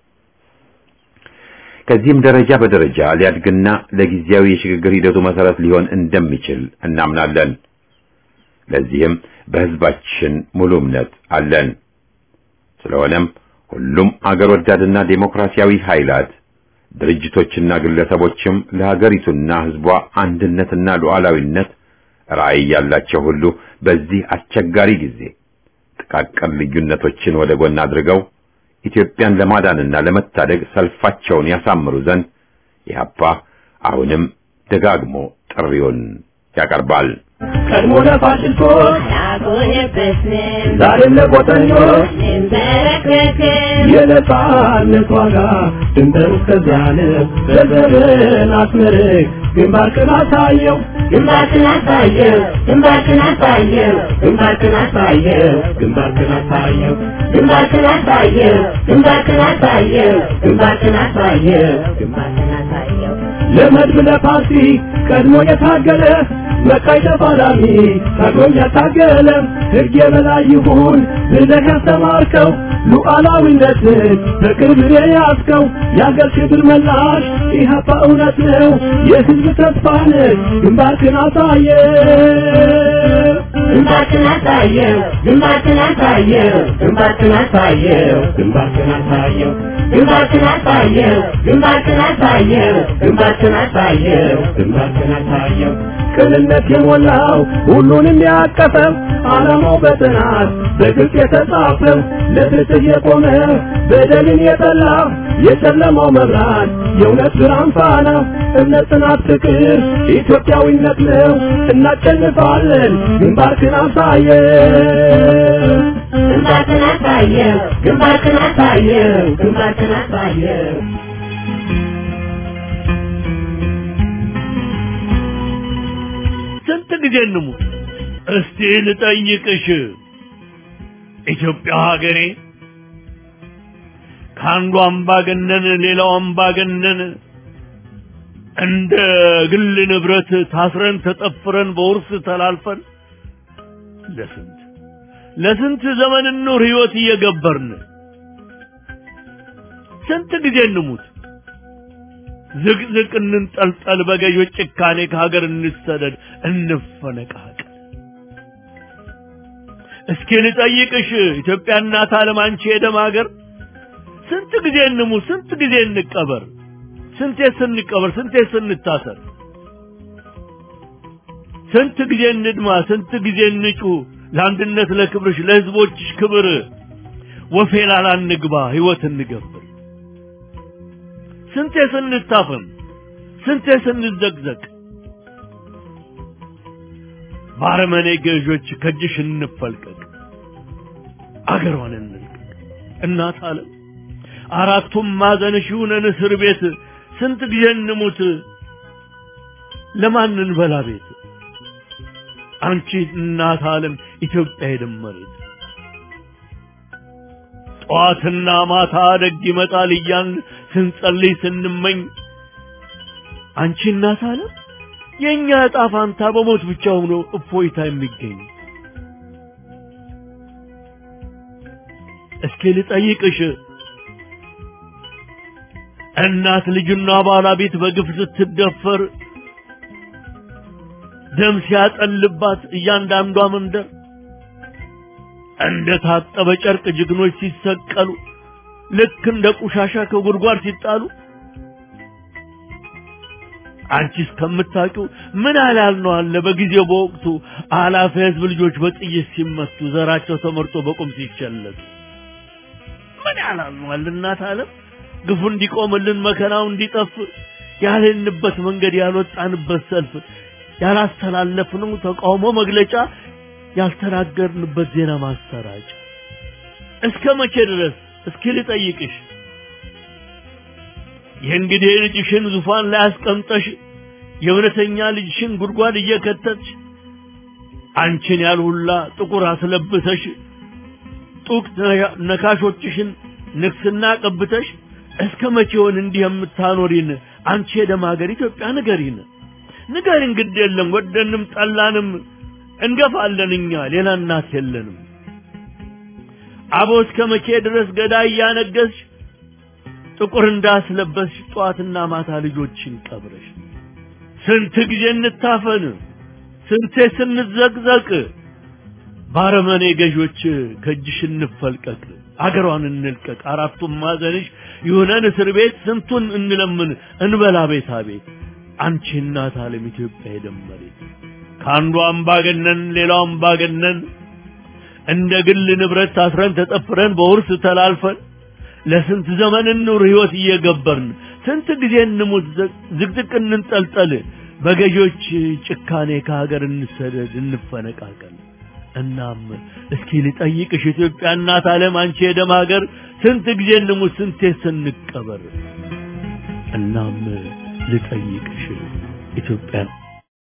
ከዚህም ደረጃ በደረጃ ሊያድግና ለጊዜያዊ የሽግግር ሂደቱ መሰረት ሊሆን እንደሚችል እናምናለን። ለዚህም በህዝባችን ሙሉ እምነት አለን። ስለሆነም ሁሉም አገር ወዳድና ዴሞክራሲያዊ ኃይላት ድርጅቶችና ግለሰቦችም ለሀገሪቱና ህዝቧ አንድነትና ሉዓላዊነት ራዕይ ያላቸው ሁሉ በዚህ አስቸጋሪ ጊዜ ጥቃቅን ልዩነቶችን ወደ ጎን አድርገው ኢትዮጵያን ለማዳንና ለመታደግ ሰልፋቸውን ያሳምሩ ዘንድ ኢህአፓ አሁንም ደጋግሞ ጥሪውን ያቀርባል። ቀድሞ ለፋሽስቶች አልቆየበትም ዛሬም ለቆጠኞች እንበረከክም የነጻነት ዋጋ ድንበር እስከዚያን በዘርን አስመርቅ ግንባርክን አሳየው ግንባርክን አሳየው ግንባርክን አሳየው ግንባርክን አሳየው ግንባርክን አሳየው ግንባርክን አሳየው ግንባርክን አሳየው ግንባርክን አሳየው ግንባርክን አሳየው ለመድብ ለፓርቲ ቀድሞ የታገለ መቃይ ተፋላሚ ታግሎኝ ያታገለ ሕግ የበላይ ይሁን ብለህ ያስተማርከው ሉዓላዊነትን በቅርብ የያዝከው የአገር ክብር መላሽ ኢህአፓ እውነት ነው የሕዝብ ተስፋ ነህ ግንባርክን አሳየ ግንባርክን አሳየው ግንባርክን አሳየው ግንባርክን አሳየው ግንባርክን አሳየው ግንባርክን አሳየው ግንባርክን አሳየው ግንባርክን አሳየው ግንባርክን አሳየው ቅንነት የሞላው ሁሉንም ያቀፈ ዓላማው በጥናት በግልጽ የተጻፈ ለፍትህ የቆመ በደልን የጠላ የጨለማው መብራት የእውነት ብርሃን ፋና እምነት፣ ጽናት፣ ፍቅር ኢትዮጵያዊነት ነው። እናሸንፋለን። ግንባርክን አሳየ ግንባርክን አሳየው ግንባርክን አሳየው ግንባርክን አሳየው ስንት ጊዜ እንሙት? እስቲ ልጠይቅሽ ኢትዮጵያ ሀገሬ ከአንዱ አምባገነን ሌላው አምባገነን እንደ ግል ንብረት ታስረን ተጠፍረን በውርስ ተላልፈን ለስንት ለስንት ዘመን ኑር ህይወት እየገበርን ስንት ጊዜ እንሙት? ዝቅዝቅ እንንጠልጠል በገዦች ጭካኔ ከሀገር እንሰደድ እንፈነቃቀል። እስኪ ልጠይቅሽ ኢትዮጵያ እናት ዓለም አንቺ የደም ሀገር ስንት ጊዜ እንሙት? ስንት ጊዜ እንቀበር? ስንቴ ስንቀበር? ስንቴ ስንታሰር? ስንት ጊዜ እንድማ? ስንት ጊዜ እንጩ? ለአንድነት ለክብርሽ ለህዝቦችሽ ክብር ወፌላላ እንግባ ህይወት እንገብር። ስንቴ ስንታፈን ስንቴ ስንዘቅዘቅ ባረመኔ ገዦች ከእጅሽ እንፈልቀቅ አገሯን እንልቀቅ እናት ዓለም አራቱም ማዕዘንሽ ይሁነን እስር ቤት ስንት ጊዜ እንሙት ለማን እንበላ ቤት አንቺ እናት ዓለም ኢትዮጵያ የደመሬት ጠዋትና ማታ ደግ ይመጣል እያን ስንጸልይ ስንመኝ አንቺ እናት ዓለም የእኛ ዕጣ ፋንታ በሞት ብቻ ሆኖ እፎይታ የሚገኝ እስኪ ልጠይቅሽ እናት ልጅና ባለቤት በግፍ ስትደፈር ደም ሲያጠልባት እያንዳንዷ መንደር እንደ ታጠበ ጨርቅ ጀግኖች ሲሰቀሉ ልክ እንደ ቆሻሻ ከጉድጓድ ሲጣሉ አንቺ እስከምታውቂው ምን አላል ነው አለ በጊዜው በወቅቱ አላፊ ህዝብ ልጆች በጥይት ሲመቱ ዘራቸው ተመርጦ በቁም ሲቸለቱ ምን ያላል ነው አለ እናት ዓለም ግፉ እንዲቆምልን መከራው እንዲጠፍ ያልንበት መንገድ ያልወጣንበት ሰልፍ ያላስተላለፍነው ተቃውሞ መግለጫ ያልተናገርንበት ዜና ማሰራጫ እስከ መቼ ድረስ እስኪ ልጠይቅሽ የእንግዲህ ልጅሽን ዙፋን ላይ አስቀምጠሽ የእውነተኛ ልጅሽን ጉድጓድ እየከተትሽ አንቺን ያልሁላ ጥቁር አስለብሰሽ ጡቅ ነካሾችሽን ንግስና ቀብተሽ እስከ መቼውን እንዲህ የምታኖሪን አንቺ የደም ሀገር ኢትዮጵያ ንገሪን ንገሪን ግድ የለም ወደንም ጠላንም እንገፋለን እኛ ሌላ እናት የለንም አቦ እስከ መቼ ድረስ ገዳይ እያነገስሽ ጥቁር እንዳስለበስሽ ጠዋትና ማታ ልጆችን ቀብረሽ ስንት ጊዜ እንታፈን ስንቴ ስንዘቅዘቅ ባረመኔ ገዦች ከእጅሽ እንፈልቀቅ አገሯን እንልቀቅ አራቱም ማዘንሽ ይሁነን እስር ቤት ስንቱን እንለምን እንበላ ቤታ ቤት አንቺ እናት ዓለም ኢትዮጵያ የደመሬት ከአንዱ አምባገነን ሌላው አምባገነን እንደ ግል ንብረት ታስረን ተጠፍረን በውርስ ተላልፈን ለስንት ዘመን እንኑር ህይወት እየገበርን ስንት ጊዜ እንሙት ዝቅዝቅ እንንጠልጠል በገዢዎች ጭካኔ ከሀገር እንሰደድ እንፈነቃቀል እናም እስኪ ልጠይቅሽ ኢትዮጵያ እናት ዓለም አንቺ የደም ሀገር ስንት ጊዜ እንሙት ስንቴ ስንቀበር እናም ልጠይቅሽ ኢትዮጵያ